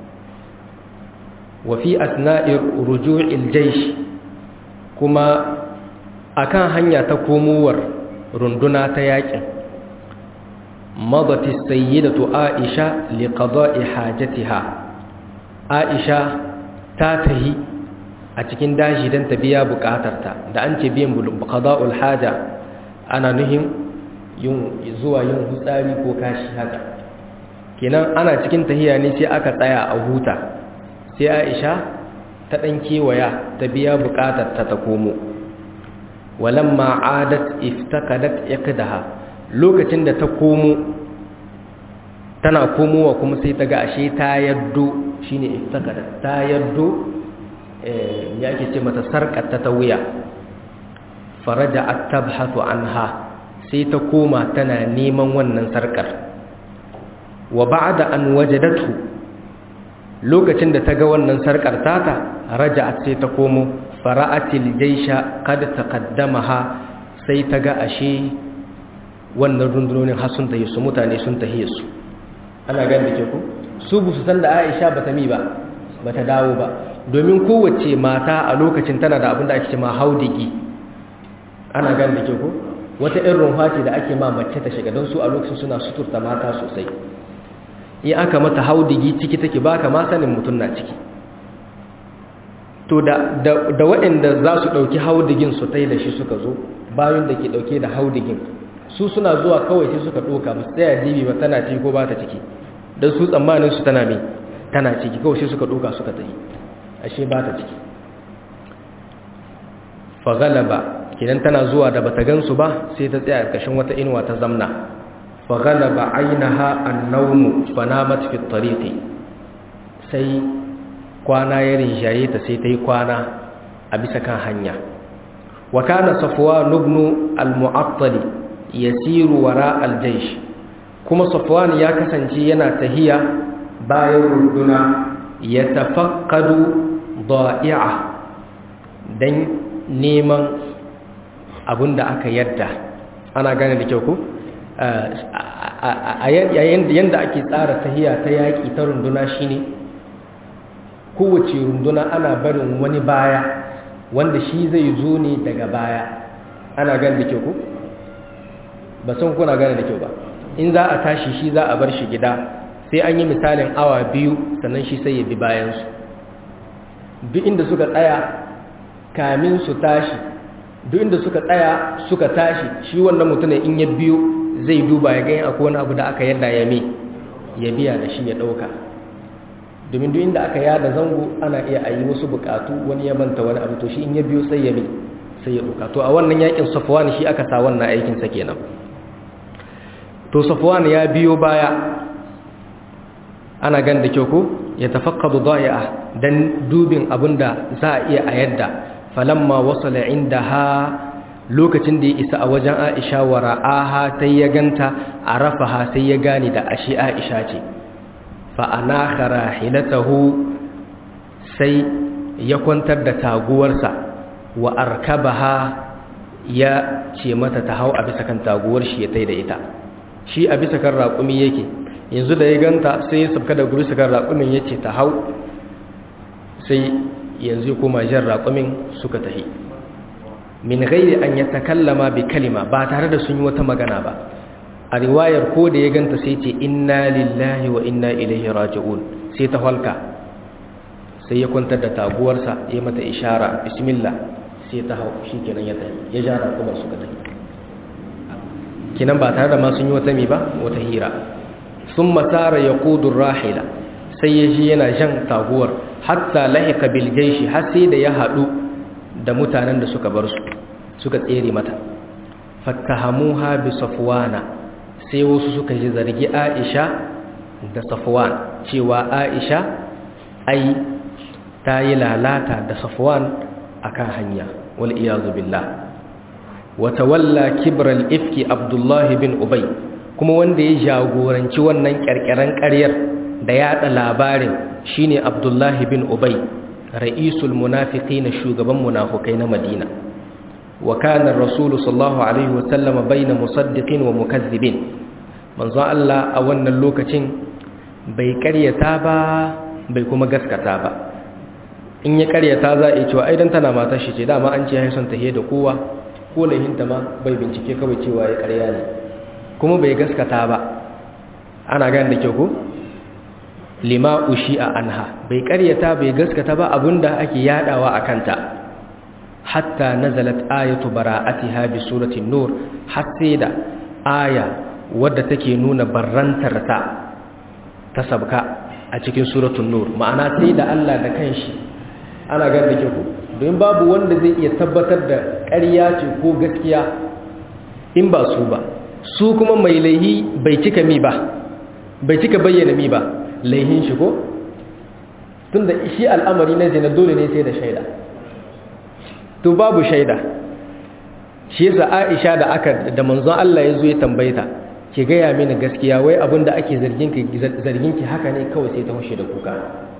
wa fi asna'ir ruju'il jaysh kuma akan hanya ta komowar runduna ta yaƙin madati sayyidatu aisha liqada'i hajatiha aisha ta tahi a cikin dashi don ta biya bukatarta da an ce biyan qada'ul haja ana nuhin yin zuwa yin hutsari ko kashi haka kenan ana cikin tahiya ne sai aka tsaya a huta sai Aisha ta dan kewaya ta biya bukatarta ta komo walamma adat iftaqadat iqdaha lokacin da ta komo tana komowa kuma sai ta ga ashe ta yaddo shine iftaqadat ta yaddo ya ke ce mata sarƙata ta wuya faraja a tabhatu anha sai ta koma tana neman wannan sarƙar wa ba'da an wajadatu lokacin da ta ga wannan sarƙar tata raja'at sai ta komo fara'atil jaisha kad taqaddamaha sai ta ga ashe wannan rundunonin har sun tahi su mutane sun tahi su ana ganin da ke ku su bu su san da Aisha bata mi ba bata dawo ba domin kowace mata a lokacin tana da abin da ake ma haudigi ana gan da ke ko wata irin rumfa ce da ake ma mace ta shiga don su a lokacin suna suturta mata sosai in aka mata haudigi ciki take baka ma sanin mutum na ciki to da da waɗanda za su ɗauki haudigin su tai da shi suka zo bayan da ke ɗauke da haudigin su suna zuwa kawai sai suka ɗoka musu tsaya dibi ba tana ciki ko ba ta ciki don su tsammanin su tana mai tana ciki kawai sai suka ɗoka suka tafi ashe ba ta ciki fagalaba kidan tana zuwa da bata gansu ba sai ta tsaya ƙarƙashin wata inuwa ta zamna fagalaba ainaha annawmu fanamat fi tariqi sai kwana ya rinjaye ta sai ta yi kwana a bisa kan hanya wa kana safwan ibn al-mu'attal yasiru wara al-jaysh kuma safwan ya kasance yana tahiya bayan runduna ya tafakkadu da'i'a don neman abin da aka yadda ana gane da kyau ku a yadda ake tsara tahiya ta yaƙi ta runduna shine kowace runduna ana barin wani baya wanda shi zai zo ne daga baya ana gan da kyau ko ba san kuna gane da kyau ba in za a tashi shi za a bar shi gida sai an yi misalin awa biyu sannan shi sai ya bi bayansu duk inda suka tsaya kamin su tashi duk inda suka tsaya suka tashi shi wannan mutumin in ya biyo zai duba ya gani akwai wani abu da aka yadda ya me ya biya da shi ya ɗauka domin duk inda aka yada zango ana iya a yi wasu bukatu wani ya manta wani abu to shi in ya biyo sai ya me sai ya ɗauka to a wannan yakin safwan shi aka sa wannan aikinsa kenan to safwan ya biyo baya ana gan da kyau ko ya tafakkadu da'i'a dan dubin abinda za a iya a yadda falamma wasala indaha lokacin da ya isa a wajen Aisha wa ra'aha sai ya ganta arafaha sai ya gane da ashi Aisha ce fa anaha rahilatahu sai ya kwantar da taguwarsa wa arkabaha ya ce mata ta hau a bisa kan taguwar shi ya taida ita shi a bisa kan raƙumi yake yanzu da ya ganta sai ya sabka da guri kan raƙumin ya ce ta hau sai yanzu kuma jan raƙumin suka tahi min gairi an ya takallama bi kalima ba tare da sun yi wata magana ba a riwayar ko da ya ganta sai ce inna lillahi wa inna ilaihi raji'un sai ta halka sai ya kwantar da taguwarsa ya mata ishara bismillah sai ta hau shi kenan ya tahi ya ja raƙumin suka tahi kinan ba tare da ma sun yi wata mi ba wata hira sun masara ya kudun rahila sai ya ji yana jan taguwar hatta lahika biljaishi har sai da ya haɗu da mutanen da suka bar su suka tsere mata fattahamuha bi safwana sai wasu suka ji zargi aisha da safwan cewa aisha ai ta yi lalata da safwan akan hanya wal iyazu billah wata walla kibral ifki abdullahi bin ubai kuma wanda ya jagoranci wannan ƙarƙaren ƙaryar da yaɗa labarin shine Abdullahi bin Ubay ra'isul munafiqin shugaban munafukai na Madina wa kana ar-rasul sallallahu alaihi wa sallama baina musaddiqin wa mukazzibin manzo Allah a wannan lokacin bai ƙaryata ba bai kuma gaskata ba in ya ƙaryata za a yi cewa aidan tana matar shi ce dama an ce haisan tahiye da kowa ko lahinta ma bai bincike kawai cewa ya ƙarya ne kuma bai gaskata ba ana gane da kyau ko lima ushi a anha bai karyata bai gaskata ba abinda ake yadawa a kanta hatta nazalat ayatu bara'atiha bi suratin nur har sai da aya wadda take nuna barrantar ta ta sabka a cikin suratul nur ma'ana sai da Allah da kanshi ana gane da kyau ko don babu wanda zai iya tabbatar da ƙarya ce ko gaskiya in ba su ba su kuma mai laihi bai cika mi ba bai cika bayyana mi ba laihin shi ko tunda shi al'amari na zina dole ne sai da shaida to babu shaida shi yasa Aisha da aka da manzon Allah ya zo ya tambaye ta ki gaya mini gaskiya wai abin da ake zargin ki zargin ki haka ne kawai sai ta hushe da kuka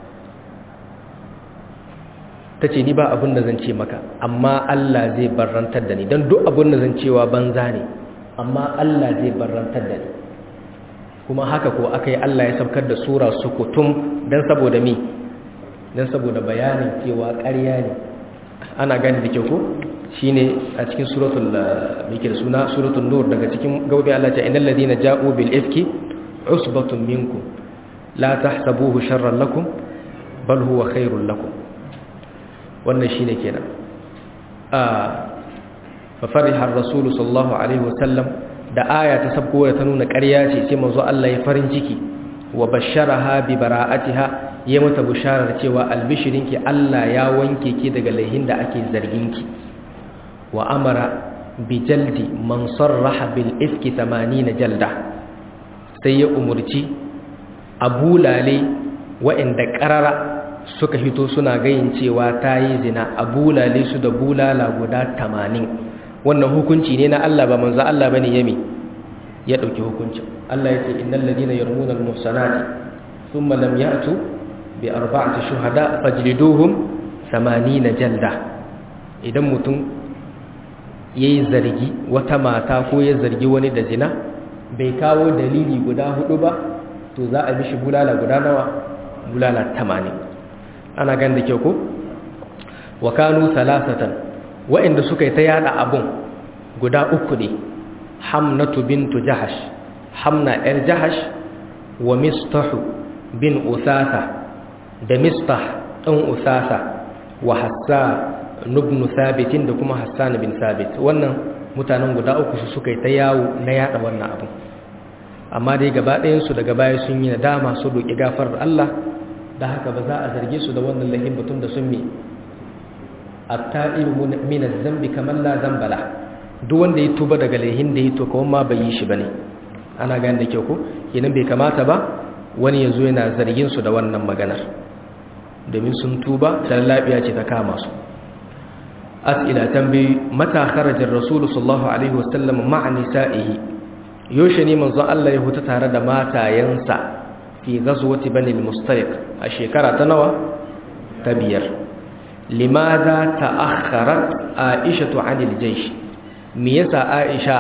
tace ni ba abin da zan ce maka amma Allah zai barrantar da ni dan duk abin da zan cewa banza ne amma Allah zai barrantar da ni kuma haka ko aka yi Allah ya saukar da sura sukutum don saboda mi don saboda bayanin cewa ƙarya ne ana gani da kyau ko shi ne a cikin suratul mikir suna suratul nur daga cikin gaubi Allah ce inal ladina ja'u bil ifki usbatun minkum la tahsabuhu sharran lakum bal huwa khairul lakum wannan shine kenan a fa fariha ar-rasul sallallahu alaihi wasallam da aya ta sabko da ta nuna ƙarya ce sai manzo Allah ya farin ciki wa basharaha bi bara'atiha ya mata bisharar cewa albishirinki Allah ya wanke ki daga laihin da ake zarginki wa amara bi jaldi man sarraha bil ifki 80 jalda sai ya umurci abulale wa'inda qarara suka hito suna gayin cewa tayi zina abulale su da bulala guda 80 wannan hukunci ne na Allah ba manzo Allah bane yami ya dauki hukuncin Allah yace innal ladina yarmuna al muhsanati thumma lam ya'tu bi arba'ati shuhada fajliduhum 80 jalda idan mutum yayi zargi wata mata ko ya zargi wani da zina bai kawo dalili guda hudu ba to za a mishi bulala guda nawa bulala 80 ana gan da kyau ko wa kanu salasatan wa'inda suka yi ta yada abun guda uku ne hamnatu bintu jahash hamna yar jahash wa mistahu bin usasa da mistah ɗan usasa wa hassan ibn sabitin da kuma hassan bin sabit wannan mutanen guda uku su suka yi ta yawo na yada wannan abun amma dai gaba ɗayansu daga baya sun yi nadama su roƙi gafarar Allah da haka ba za a zarge su da wannan lahin batun da sun mi at-ta'ibu min az-zambi kaman la zambala duk wanda ya tuba daga lahin da ya to kawai ma bai yi shi bane ana gane da kyau ko kenan bai kamata ba wani yazo yana zargin su da wannan maganar domin sun tuba da lafiya ce ta kama su as'ila tambayi mata kharaja ar-rasul sallallahu alaihi wasallam ma'a nisa'ihi yoshe ne manzon Allah ya huta tare da matayensa fi ghazwati bani al-mustaliq a shekara ta nawa ta biyar limadha ta'akhkharat aisha 'an al-jaysh me yasa aisha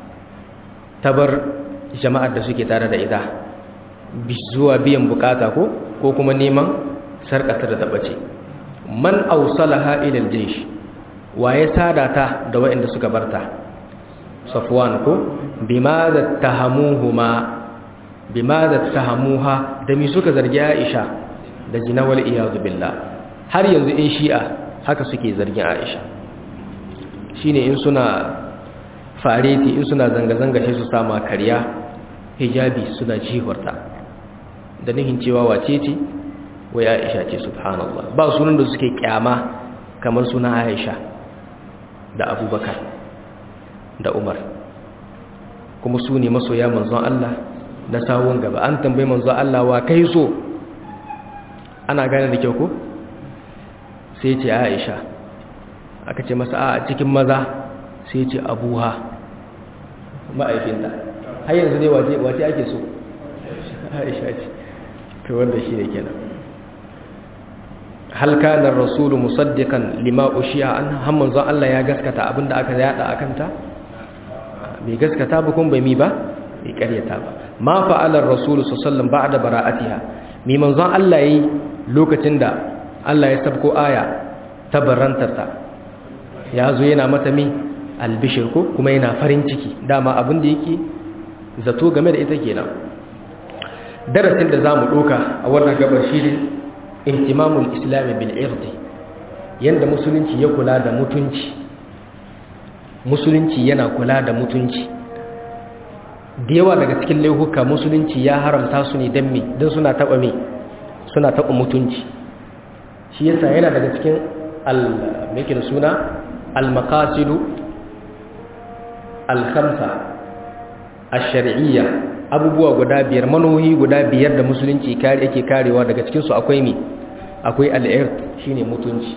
ta bar jama'ar da suke tare da ita zuwa biyan bukata ko ko kuma neman sarkata da tabace man awsalaha ila al-jaysh waye sada ta da waɗanda suka barta safwan ko bimada tahamuhuma bimada tahamuha da mi suka zargi Aisha da jinawal iyad billah har yanzu in shi'a haka suke zargin Aisha shine in suna fareti in suna zanga zanga shi su sama kariya hijabi suna jihorta da nihin cewa wace ce wai Aisha ce subhanallah ba sunan da suke kyama kamar sunan Aisha da Abubakar da Umar kuma su ne masoya manzon Allah na sawun gaba an tambayi manzon Allah wa kai so ana gane da kyau ko sai ce Aisha aka ce masa a cikin maza sai ce Abuha ma'aikinta har yanzu dai wace wace ake so Aisha ce to wanda shi ne kenan hal kana ar-rasulu musaddiqan lima ushiya an har manzon Allah ya gaskata abinda aka yada akanta bai gaskata ba kuma bai mi ba bai karyata ba ma fa'alar rasulu sallallahu ba'da bara'atiha mi manzon Allah yi lokacin da Allah ya sabko aya ta barantarta ya zo yana mata mi albishir ko kuma yana farin ciki dama abin da yake zato game da ita kenan darasin da zamu doka a wannan gabar shi ihtimamul islam bil irdi yanda musulunci ya kula da mutunci musulunci yana kula da mutunci da yawa daga cikin laihuka musulunci ya haramta su ne don me don suna taɓa me suna taɓa mutunci shi yasa yana daga cikin al-meke da suna al-makasidu al-khamsa ash-shar'iyya abubuwa guda biyar manohi guda biyar da musulunci kare yake karewa daga cikin su akwai me akwai al-irt shine mutunci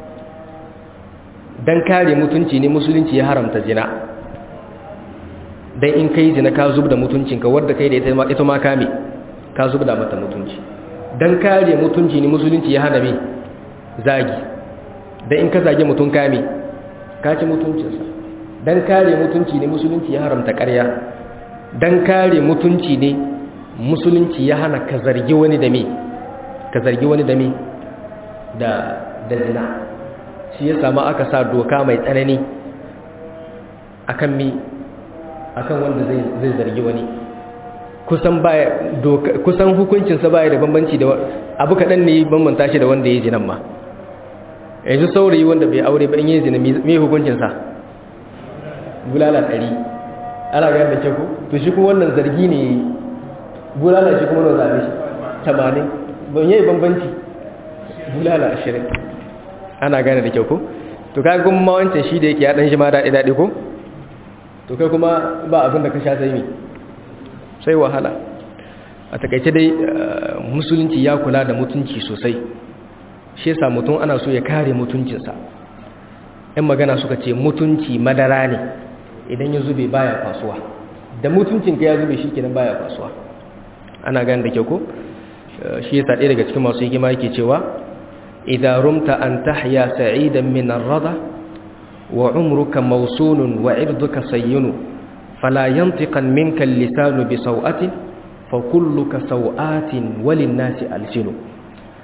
dan kare mutunci ne musulunci ya haramta zina dan in kai zina ka zub da mutuncinka wadda kai da ita ma kame ka zub da mata mutunci dan kare mutunci ne musulunci ya hana me zagi dan in ka zage mutun kame ka ci mutuncinsa dan kare mutunci ne musulunci ya haramta ƙarya dan kare mutunci ne musulunci ya hana ka zargi wani da me ka zargi wani da me da da zina shi ya samu aka sa doka mai tsanani akan mi akan wanda zai zai zargi wani kusan baya doka kusan hukuncin sa baya da bambanci da abu kadan ne bambanta shi da wanda yayi zinan ma yanzu saurayi wanda bai aure ba in yayi zina me hukuncin sa bulala 100 ana ga da kyau to shi kuma wannan zargi ne bulala shi kuma nawa zabe shi 80 ban yayi bambanci bulala 20 ana gane da kyau ko to kai kuma wancan shi da yake ya dan shi ma daɗi daɗi ko to kai kuma ba abin da ka sha sai me sai wahala a takaice dai musulunci ya kula da mutunci sosai shi yasa mutum ana so ya kare mutuncinsa yan magana suka ce mutunci madara ne idan ya zube baya kwasuwa da mutuncinka ya zube shi kenan baya kwasuwa ana gane da kyau ko shi yasa ɗaya daga cikin masu hikima yake cewa إذا رمت أن تحيا سعيدا من الرضا وعمرك موصول وعرضك صين فلا ينطقا منك اللسان بسوءة فكلك سوءات وللناس ألسن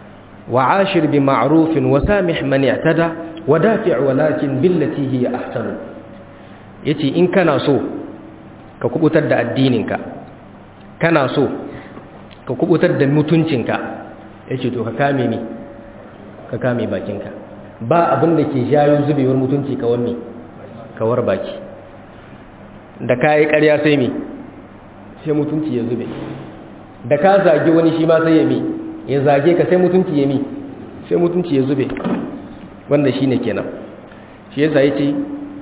wa ashir bi ma'rufin wa samih man i'tada wa dafi' walakin billati hiya ahsanu yace in kana so ka kubutar da addininka kana so ka kubutar da mutuncinka yace to ka kame ni ka kame bakinka ba abin da ke jayo zubewar mutunci kawar me kawar baki da kai ƙarya sai me sai mutunci ya zube da ka zage wani shi ma sai ya mi ya zage ka sai mutunci ya mi sai mutunci ya zube wanda shine kenan shi yasa yace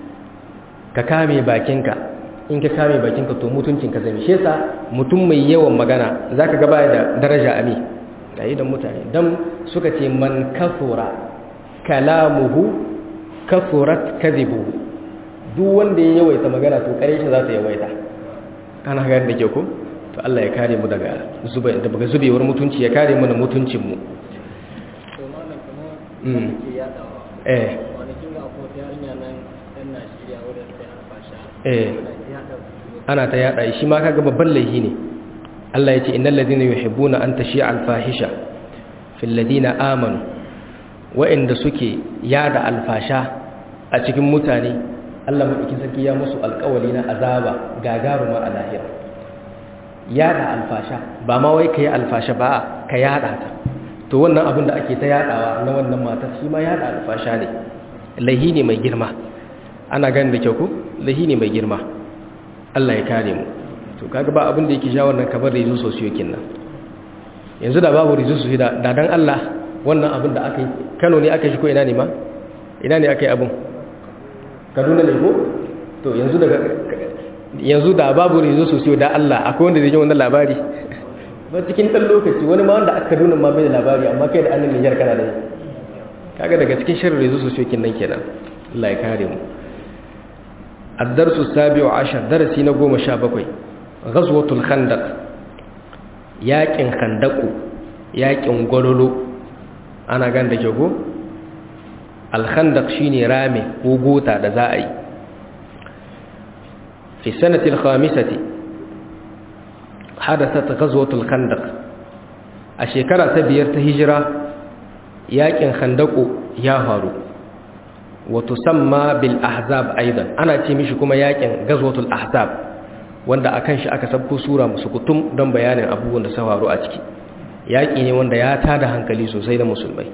ka kame bakinka in ka kame bakinka to mutuncinka zai shi yasa mutum mai yawan magana zaka ga baya da daraja ami yayi da mutane dan suka ce man kafura kalamuhu kafurat kadhibuhu duk wanda ya yawaita magana to kare shi za ta yawaita ana gani da ke ko to Allah ya kare mu daga zuba daga zubewar mutunci ya kare mana mutuncin mu to malam kamar wanda ke yadawa eh kwanakin ga akwai wata yarinya nan yan Najeriya wadda ta yi alfasha eh ana yada su ana ta yada shi ma kaga babban laifi ne Allah ya ce innal ladina yuhibbuna an tashi'a al-fahisha fil ladina amanu wa'inda suke yada alfasha a cikin mutane Allah madaukin sarki ya musu alƙawari na azaba gagaruma a lahira yada alfasha ba ma wai kai alfasha ba ka yada ta to wannan abin da ake ta yadawa na wannan matar shi ma yada alfasha ne laihi ne mai girma ana ganin da kyau ko laihi ne mai girma Allah ya kare mu to kaga ba abin da yake ja wannan kamar rizu sosiyokin nan yanzu da babu rizu sosiyo da da dan Allah wannan abin da aka yi Kano ne aka shi ko ina ne ma ina ne aka yi abin Kaduna ne ko to yanzu daga yanzu da babu rizu sosiyo da Allah akwai wanda zai ji wannan labari ba cikin dan lokaci wani ma wanda aka Kaduna ma bai da labari amma kai da annan Niger kana da kaga daga cikin shirin rizu sosiyokin nan kenan Allah ya kare mu الدرس السابع عشر درسي نقوم شابكوي غزوة الخندق ياكن خندقو ياكن قلولو أنا قاند جوغو الخندق شيني رامي وقوتا دزائي في السنة الخامسة حدثت غزوة الخندق الشكرة تبيرت هجرة ياكن خندقو ياهارو وتسمى بالأحزاب أيضا أنا تيمش كما ياكن غزوة الأحزاب wanda akan shi aka sabko sura musu kutum don bayanin abubuwan da sauraro a ciki yaƙi ne wanda ya tada hankali sosai da musulmai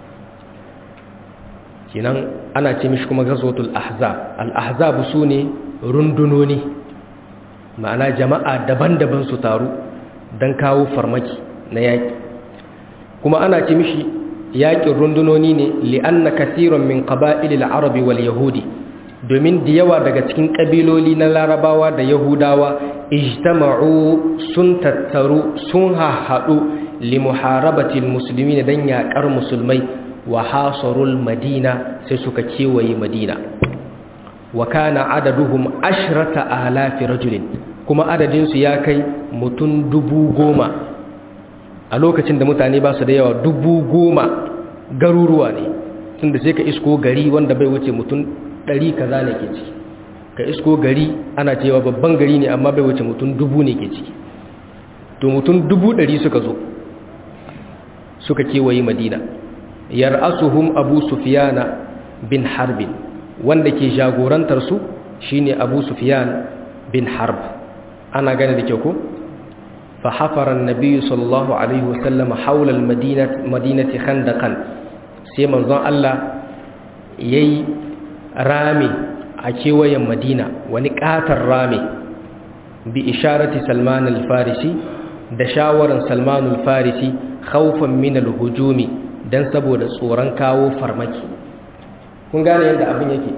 kinan ana ce mishi kuma ghazwatul ahzab al ahzab su ne rundunoni ma'ana jama'a daban-daban su taru don kawo farmaki na yaƙi kuma ana ce mishi yaƙin rundunoni ne li'anna kasiran min qaba'ilil arabi wal yahudi domin da yawa daga cikin ƙabiloli na larabawa da yahudawa ijtama'u sun tattaru sun hahaɗu li muharabatil musulmi dan yaƙar musulmai wa hasarul madina sai suka kewaye madina wa kana adaduhum ashrata alafi rajulin kuma adadinsu ya kai mutum dubu goma a lokacin da mutane ba su da yawa dubu goma garuruwa ne tun da sai ka isko gari wanda bai wuce mutum ɗari kaza ne ke ciki ka isko gari ana cewa babban gari ne amma bai wuce mutum dubu ne ke ciki to mutum dubu ɗari suka zo suka kewaye madina yar'asuhum abu sufiyana bin harbin wanda ke jagorantar su shine abu sufiyan bin harb ana gane da kyau ko فحفر النبي صلى الله عليه وسلم حول المدينة مدينة خندقا سيما ظن الله يي رامي أكيوية مدينة ونكات الرامي بإشارة سلمان الفارسي دشاور سلمان الفارسي خوفا من الهجوم dan saboda tsoron kawo farmaki kun gane yadda abin yake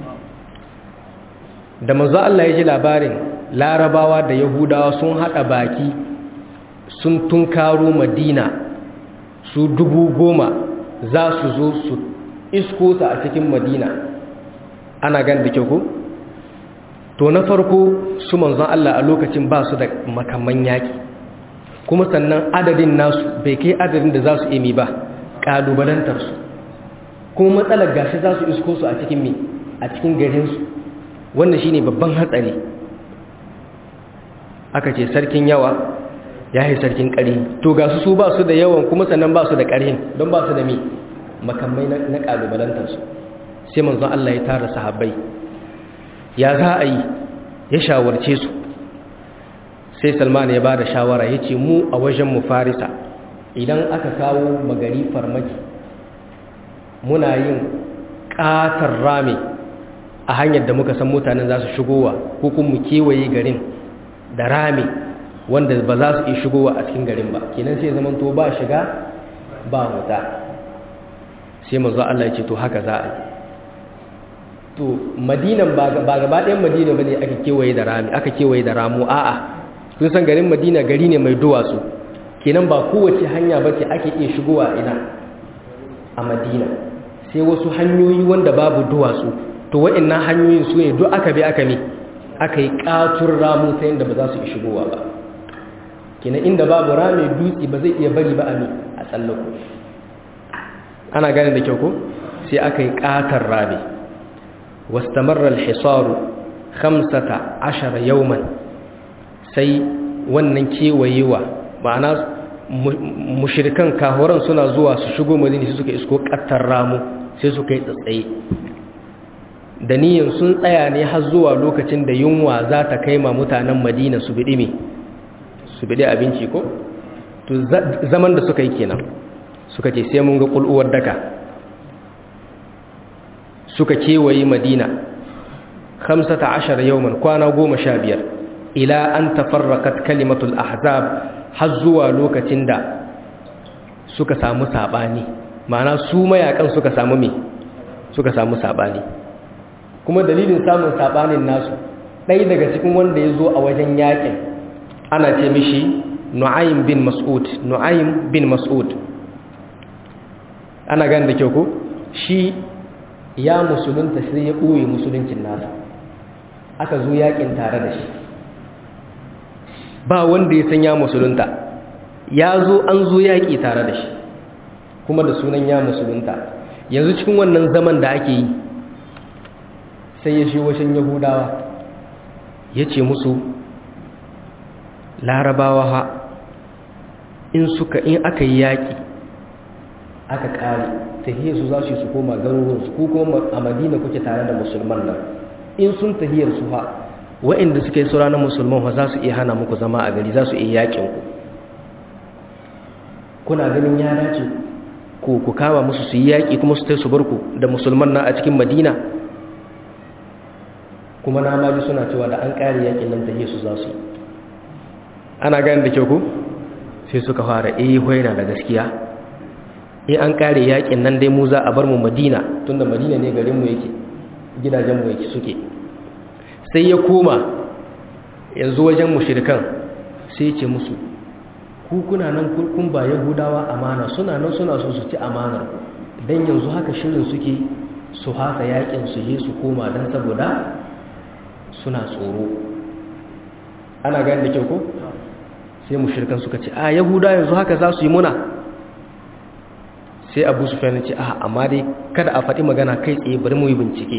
da manzo Allah ya ji labarin larabawa da yahudawa sun hada baki sun tunkaro madina su dubu goma za su zo su isko ta a cikin madina ana gan da kyau ko to na farko su manzon Allah a lokacin ba su da makaman yaki kuma sannan adadin nasu bai kai adadin da za su imi ba ƙalubalantarsu kuma matsalar gashi za su isko su a cikin mi a cikin garinsu wannan shine babban hatsari aka ce sarkin yawa ya yi sarkin ƙari to ga su su ba su da yawan kuma sannan ba su da ƙarhin don ba su da mi makamai na ƙalubalantarsu sai manzon Allah ya tara sahabbai ya za a yi ya shawarce su sai salman ya ba da shawara ya ce mu a wajen mu farisa idan aka kawo magari farmaki muna yin ƙatar rami a hanyar da muka san mutanen za su shigowa ko kuma mu kewaye garin da rami wanda ba za su iya shigowa a cikin garin ba kenan sai zaman to ba shiga ba wuta sai manzo Allah ya ce to haka za a yi to madinan ba gaba ɗayan madina ba ne aka kewaye da rami aka kewaye da ramu a'a sun san garin madina gari ne mai duwatsu kenan ba kowace hanya ba ce ake iya shigowa ina a madina sai wasu hanyoyi wanda babu duwatsu to wa'annan hanyoyin su ne duk aka bi aka ne aka yi ƙatun ramu ta yadda ba za su iya shigowa ba kenan inda babu rami dutse ba zai iya bari ba a ne a tsallako ana gane da kyau ko sai aka yi ƙatar rami واستمر الحصار خمسة عشر يوما sai wannan kewayewa ma'ana mushirikan kahoran suna zuwa su shigo madina su suka isko kattar ramu sai suka yi tsatsaye da niyan sun tsaya ne har zuwa lokacin da yunwa za ta kai ma mutanen madina su biɗi me su biɗi abinci ko to zaman da suka yi kenan suka ce sai mun ga ƙul'uwar daka suka kewaye madina 15 yawman kwana 15 ila an tafarraqat kalimatul ahzab har zuwa lokacin da suka samu sabani ma'ana su mayakan suka samu me suka samu sabani kuma dalilin samun sabanin nasu ɗaya daga cikin wanda ya zo a wajen yakin ana ce mishi nu'aym bin mas'ud nu'aym bin mas'ud ana gane da kyau ko shi ya musulunta sai ya ɓoye musuluncin nasa aka zo yakin tare da shi ba wanda ya san ya musulunta ya zo an zo yaƙi tare da shi kuma da sunan ya musulunta yanzu cikin wannan zaman da ake yi sai ya shi washin yahudawa ya ce musu larabawa ha in suka in aka yi yaƙi aka ƙare tahiyar su za su yi su koma garuruwansu ko kuma a madina kuke tare da musulman nan in sun tahiyar su ha wa'inda suka yi sura na musulman ha za su iya hana muku zama a gari za su iya yakin ku kuna ganin ya dace ku ku kama musu su yi yaƙi kuma su tai su bar ku da musulman na a cikin madina kuma na maji suna cewa da an ƙare yakin nan tahiyar su za su yi ana gani da kyau ku sai suka fara eh hoina da gaskiya in an kare yakin nan dai mu za a bar mu madina tunda madina ne garinmu yake gidajenmu yake suke sai ya koma yanzu wajen mushirikan sai ce musu ku kuna nan kun ba yahudawa amana suna nan suna so su ci amanar dan yanzu haka shirin suke su haka yakin su je su koma dan saboda suna tsoro ana gani da kyau ko sai mushirikan suka ce a yahuda yanzu haka za su yi muna sai abu su ce a amma dai kada a faɗi magana kai tsaye bari mu yi bincike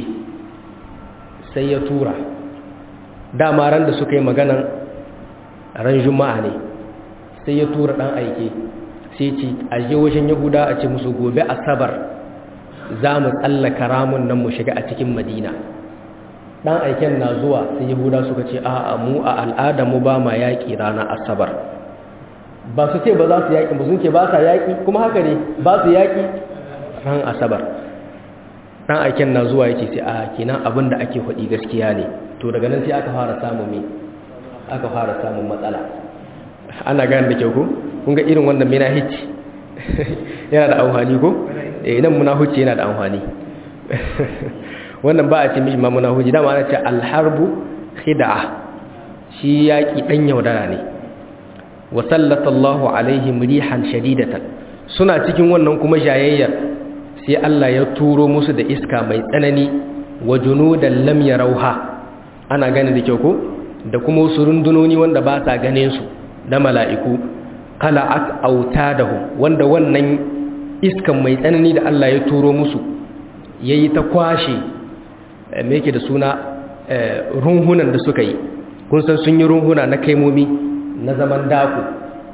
sai ya tura dama ran da suka yi maganan ran juma'a ne sai ya tura ɗan aike sai ce a je wajen yahuda a ce musu gobe asabar za mu tsallaka ramun nan mu shiga a cikin madina ɗan aiken na zuwa sai yahuda suka ce a mu a al'ada mu ba ma yaƙi ranar asabar ba su ce ba za su yaƙi ba sun ce ba sa yaƙi kuma haka ne ba su yaƙi ran asabar ɗan aiken na zuwa yake sai a kenan abin da ake faɗi gaskiya ne to daga nan sai aka fara samun me aka fara samun matsala ana gane da kyau ko kun ga irin wannan mina hicci yana da amfani ko eh nan muna hucci yana da amfani wannan ba a ce mishi ma muna hucci dama ana ce alharbu khid'a shi yaƙi ɗan yaudara ne wa sallatallahu alaihim rihan shadidatan suna cikin wannan kuma jayayyar sai Allah ya turo musu da iska mai tsanani wa junudan lam yarauha ana gane da kyau ko da kuma wasu rundunoni wanda ba sa ganin su da mala'iku qala'at autadahum wanda wannan iskan mai tsanani da Allah ya turo musu yayi ta kwashe me yake da suna runhunan da suka yi kun san sun yi runhuna na kaimomi na zaman dako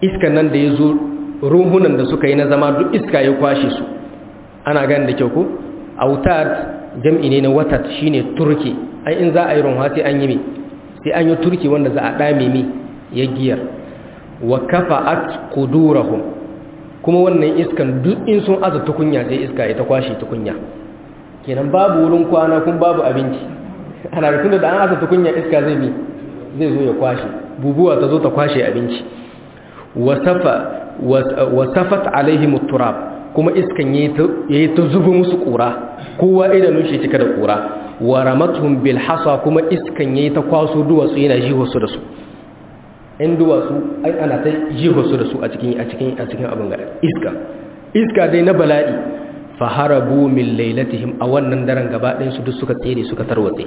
iskan nan da ya zo ruhunan da suka yi na zama duk iska ya kwashe su ana gani da kyau ko autad jam'i ne na watat shine turki ai in za a yi runwa sai an yi mi sai an yi turki wanda za a dame mi ya giyar wa kafa'at qudurahum kuma wannan iskan duk in sun aza tukunya sai iska ita kwashe tukunya kenan babu wurin kwana kun babu abinci ana da tunda da an aza tukunya iska zai bi zai zo ya kwashe bubuwa ta zo ta kwashe abinci wasafat alaihim turab kuma iskan yayi ta zuba musu kura kowa idanun shi cika da kura wa ramatuhum bil hasa kuma iskan yayi ta kwaso duwatsu yana jiho su da su in duwatsu ai ana ta jiho su da su a cikin a cikin a cikin abin gari iska iska dai na bala'i fa harabu min lailatihim a wannan daren gaba ɗayan su duk suka tsere suka tarwatse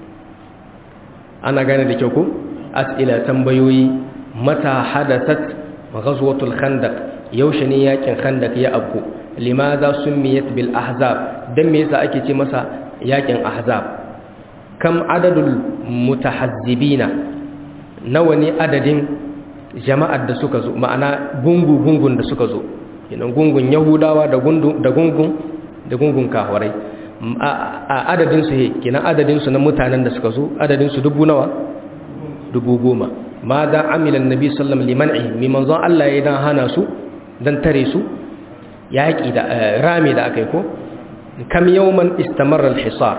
ana gane da kyau ko as'ila tambayoyi mata hadathat ghazwatul khandaq yaushe ne yakin khandaq ya abku limadha sumiyat bil ahzab dan me yasa ake ce masa yakin ahzab kam adadul mutahazzibina nawa ne adadin jama'ar da suka zo ma'ana gungu gungun da suka zo kenan gungun yahudawa da gungun da gungun da gungun kafirai a adadin su he kenan adadin su na mutanen da suka zo adadin su dubu nawa dubu goma ma da amila annabi sallallahu alaihi wasallam mi manzon Allah ya dan hana su dan tare su yaki da rami da akai ko kam yawman istamarra al-hisar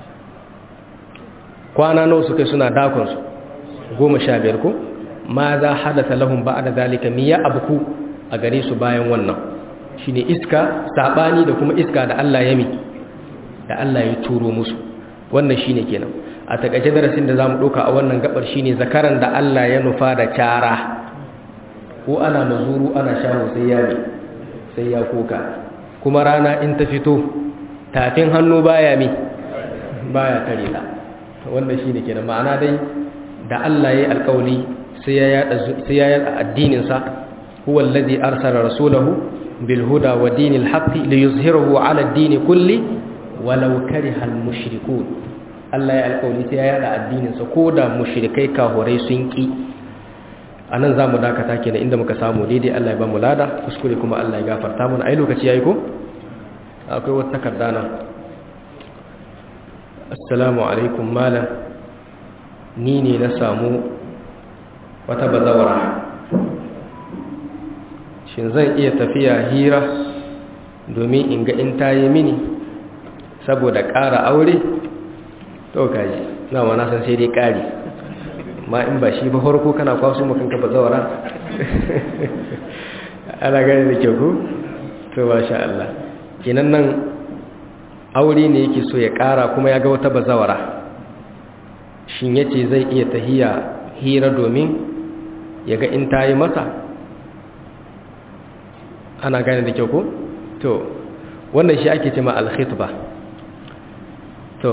kwana nawa suka suna dakon su goma sha biyar ko ma za hadatha lahum ba'da zalika miya abku a gare su bayan wannan shine iska sabani da kuma iska da Allah ya mi da Allah ya turo musu wannan shine kenan a takaice darasin da zamu doka a wannan gabar shine zakaran da Allah ya nufa da cara ko ana mazuru ana shawo sai ya mi sai ya koka kuma rana in ta fito tafin hannu baya mi baya tare ta wannan shine kenan ma'ana dai da Allah ya yi alƙawli sai ya yada sai ya yada addinin sa huwa alladhi arsala rasulahu bil huda wa dinil haqqi liyuzhirahu ala ad-din kulli walau kariha al-mushrikun Allah ya alƙawli sai ya yada addinin sa koda mushrikai kahurai sun ki anan zamu dakata kenan inda muka samu daidai Allah ya ba mu lada kuskure kuma Allah ya gafarta mana ai lokaci yayi ko akwai wata takarda nan assalamu alaikum malam ni ne na samu wata bazawara shin zan iya tafiya hira domin in ga in tayi mini saboda ƙara aure to kaji na wana san sai dai ƙari ma in ba shi ba harko kana kwaso makanka bazawara ana gani da kyau ko to ba sha Allah kenan nan aure ne yake so ya ƙara kuma ya ga wata bazawara shin ya ce zai iya tahiya hira domin ya ga in ta yi masa ana gane da kyau ko? to wannan shi ake ce ma alkhitba to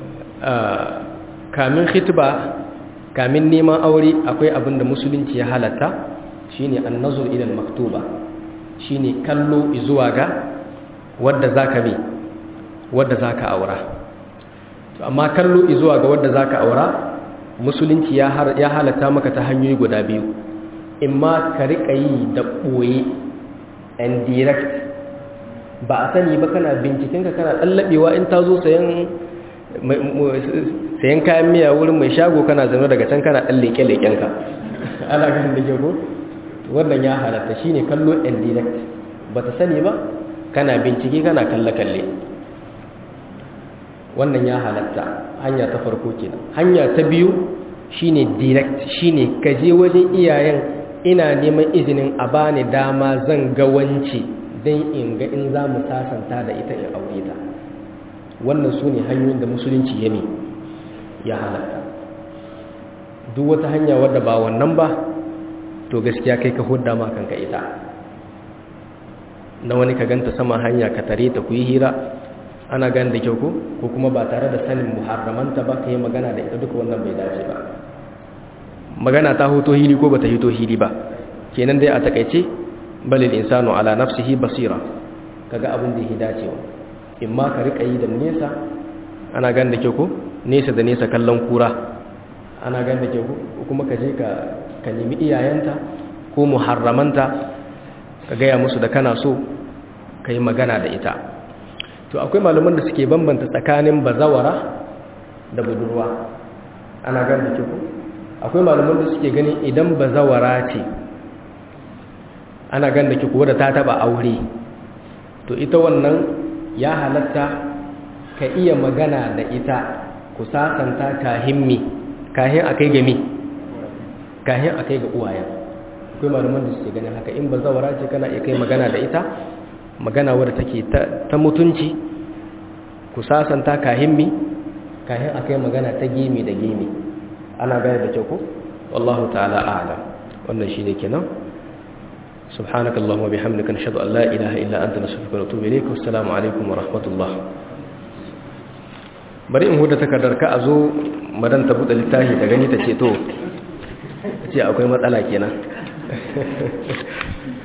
kamin khitba kamin neman aure akwai abin da musulunci ya halatta shine annazur ilal maktuba shine kallo zuwa ga wadda zaka bi wadda zaka aura to amma kallo zuwa ga wadda zaka aura musulunci ya halatta maka ta hanyoyi guda biyu imma ka rika yi da boye and direct ba a sani ba kana binciken ka kana tsallabewa in ta zo sayan sayan kayan miya wurin mai shago kana zama daga can kana dan leke leken ka ana ganin da jago wannan ya halatta shine kallo and direct ba ta sani ba kana bincike kana kalle kalle wannan ya halatta hanya ta farko kenan hanya ta biyu shine direct shine ka je wajen iyayen ina neman izinin a bani dama zan ga wance dan in ga in za mu sasanta da ita in aure ta wannan su ne hanyoyin da musulunci ya ne ya halatta duk wata hanya wadda ba wannan ba to gaskiya kai ka hudda ma kanka ita na wani ka ganta sama hanya ka tare ta ku yi hira ana gani da kyau ko ko kuma ba tare da sanin muharramanta ba ka yi magana da ita duka wannan bai dace ba magana ta hoto hili ko bata hito hili ba kenan dai a takaice balil insanu ala nafsihi basira kaga abin da ya dacewa in ma ka rika yi da nesa ana gani da kyau ko nesa da nesa kallon kura ana gani da kyau ko kuma ka je ka ka nemi iyayenta ko muharramanta ka gaya musu da kana so ka yi magana da ita to akwai malaman da suke bambanta tsakanin bazawara da budurwa ana gan da kiku akwai malaman da suke ganin idan bazawara ce ana gan da kiku wadda ta taba aure to ita wannan ya halatta ka iya magana da ita ku sasanta kahimmi kahin a kai gami kahin a kai ga uwayen akwai malaman da suke ganin haka in bazawara ce kana iya kai magana da ita magana wadda take ta mutunci ku sasanta kahimmi kahin a kai magana ta gimi da gimi ana gane da kyau ko wallahu ta'ala a'lam wannan shine kenan سبحانك اللهم وبحمدك نشهد أن لا إله إلا أنت نستغفرك ونتوب إليك والسلام عليكم ورحمة الله bari in huda takardar ka a zo madan ta buɗe littafi ta gani ta ce to ce akwai matsala kenan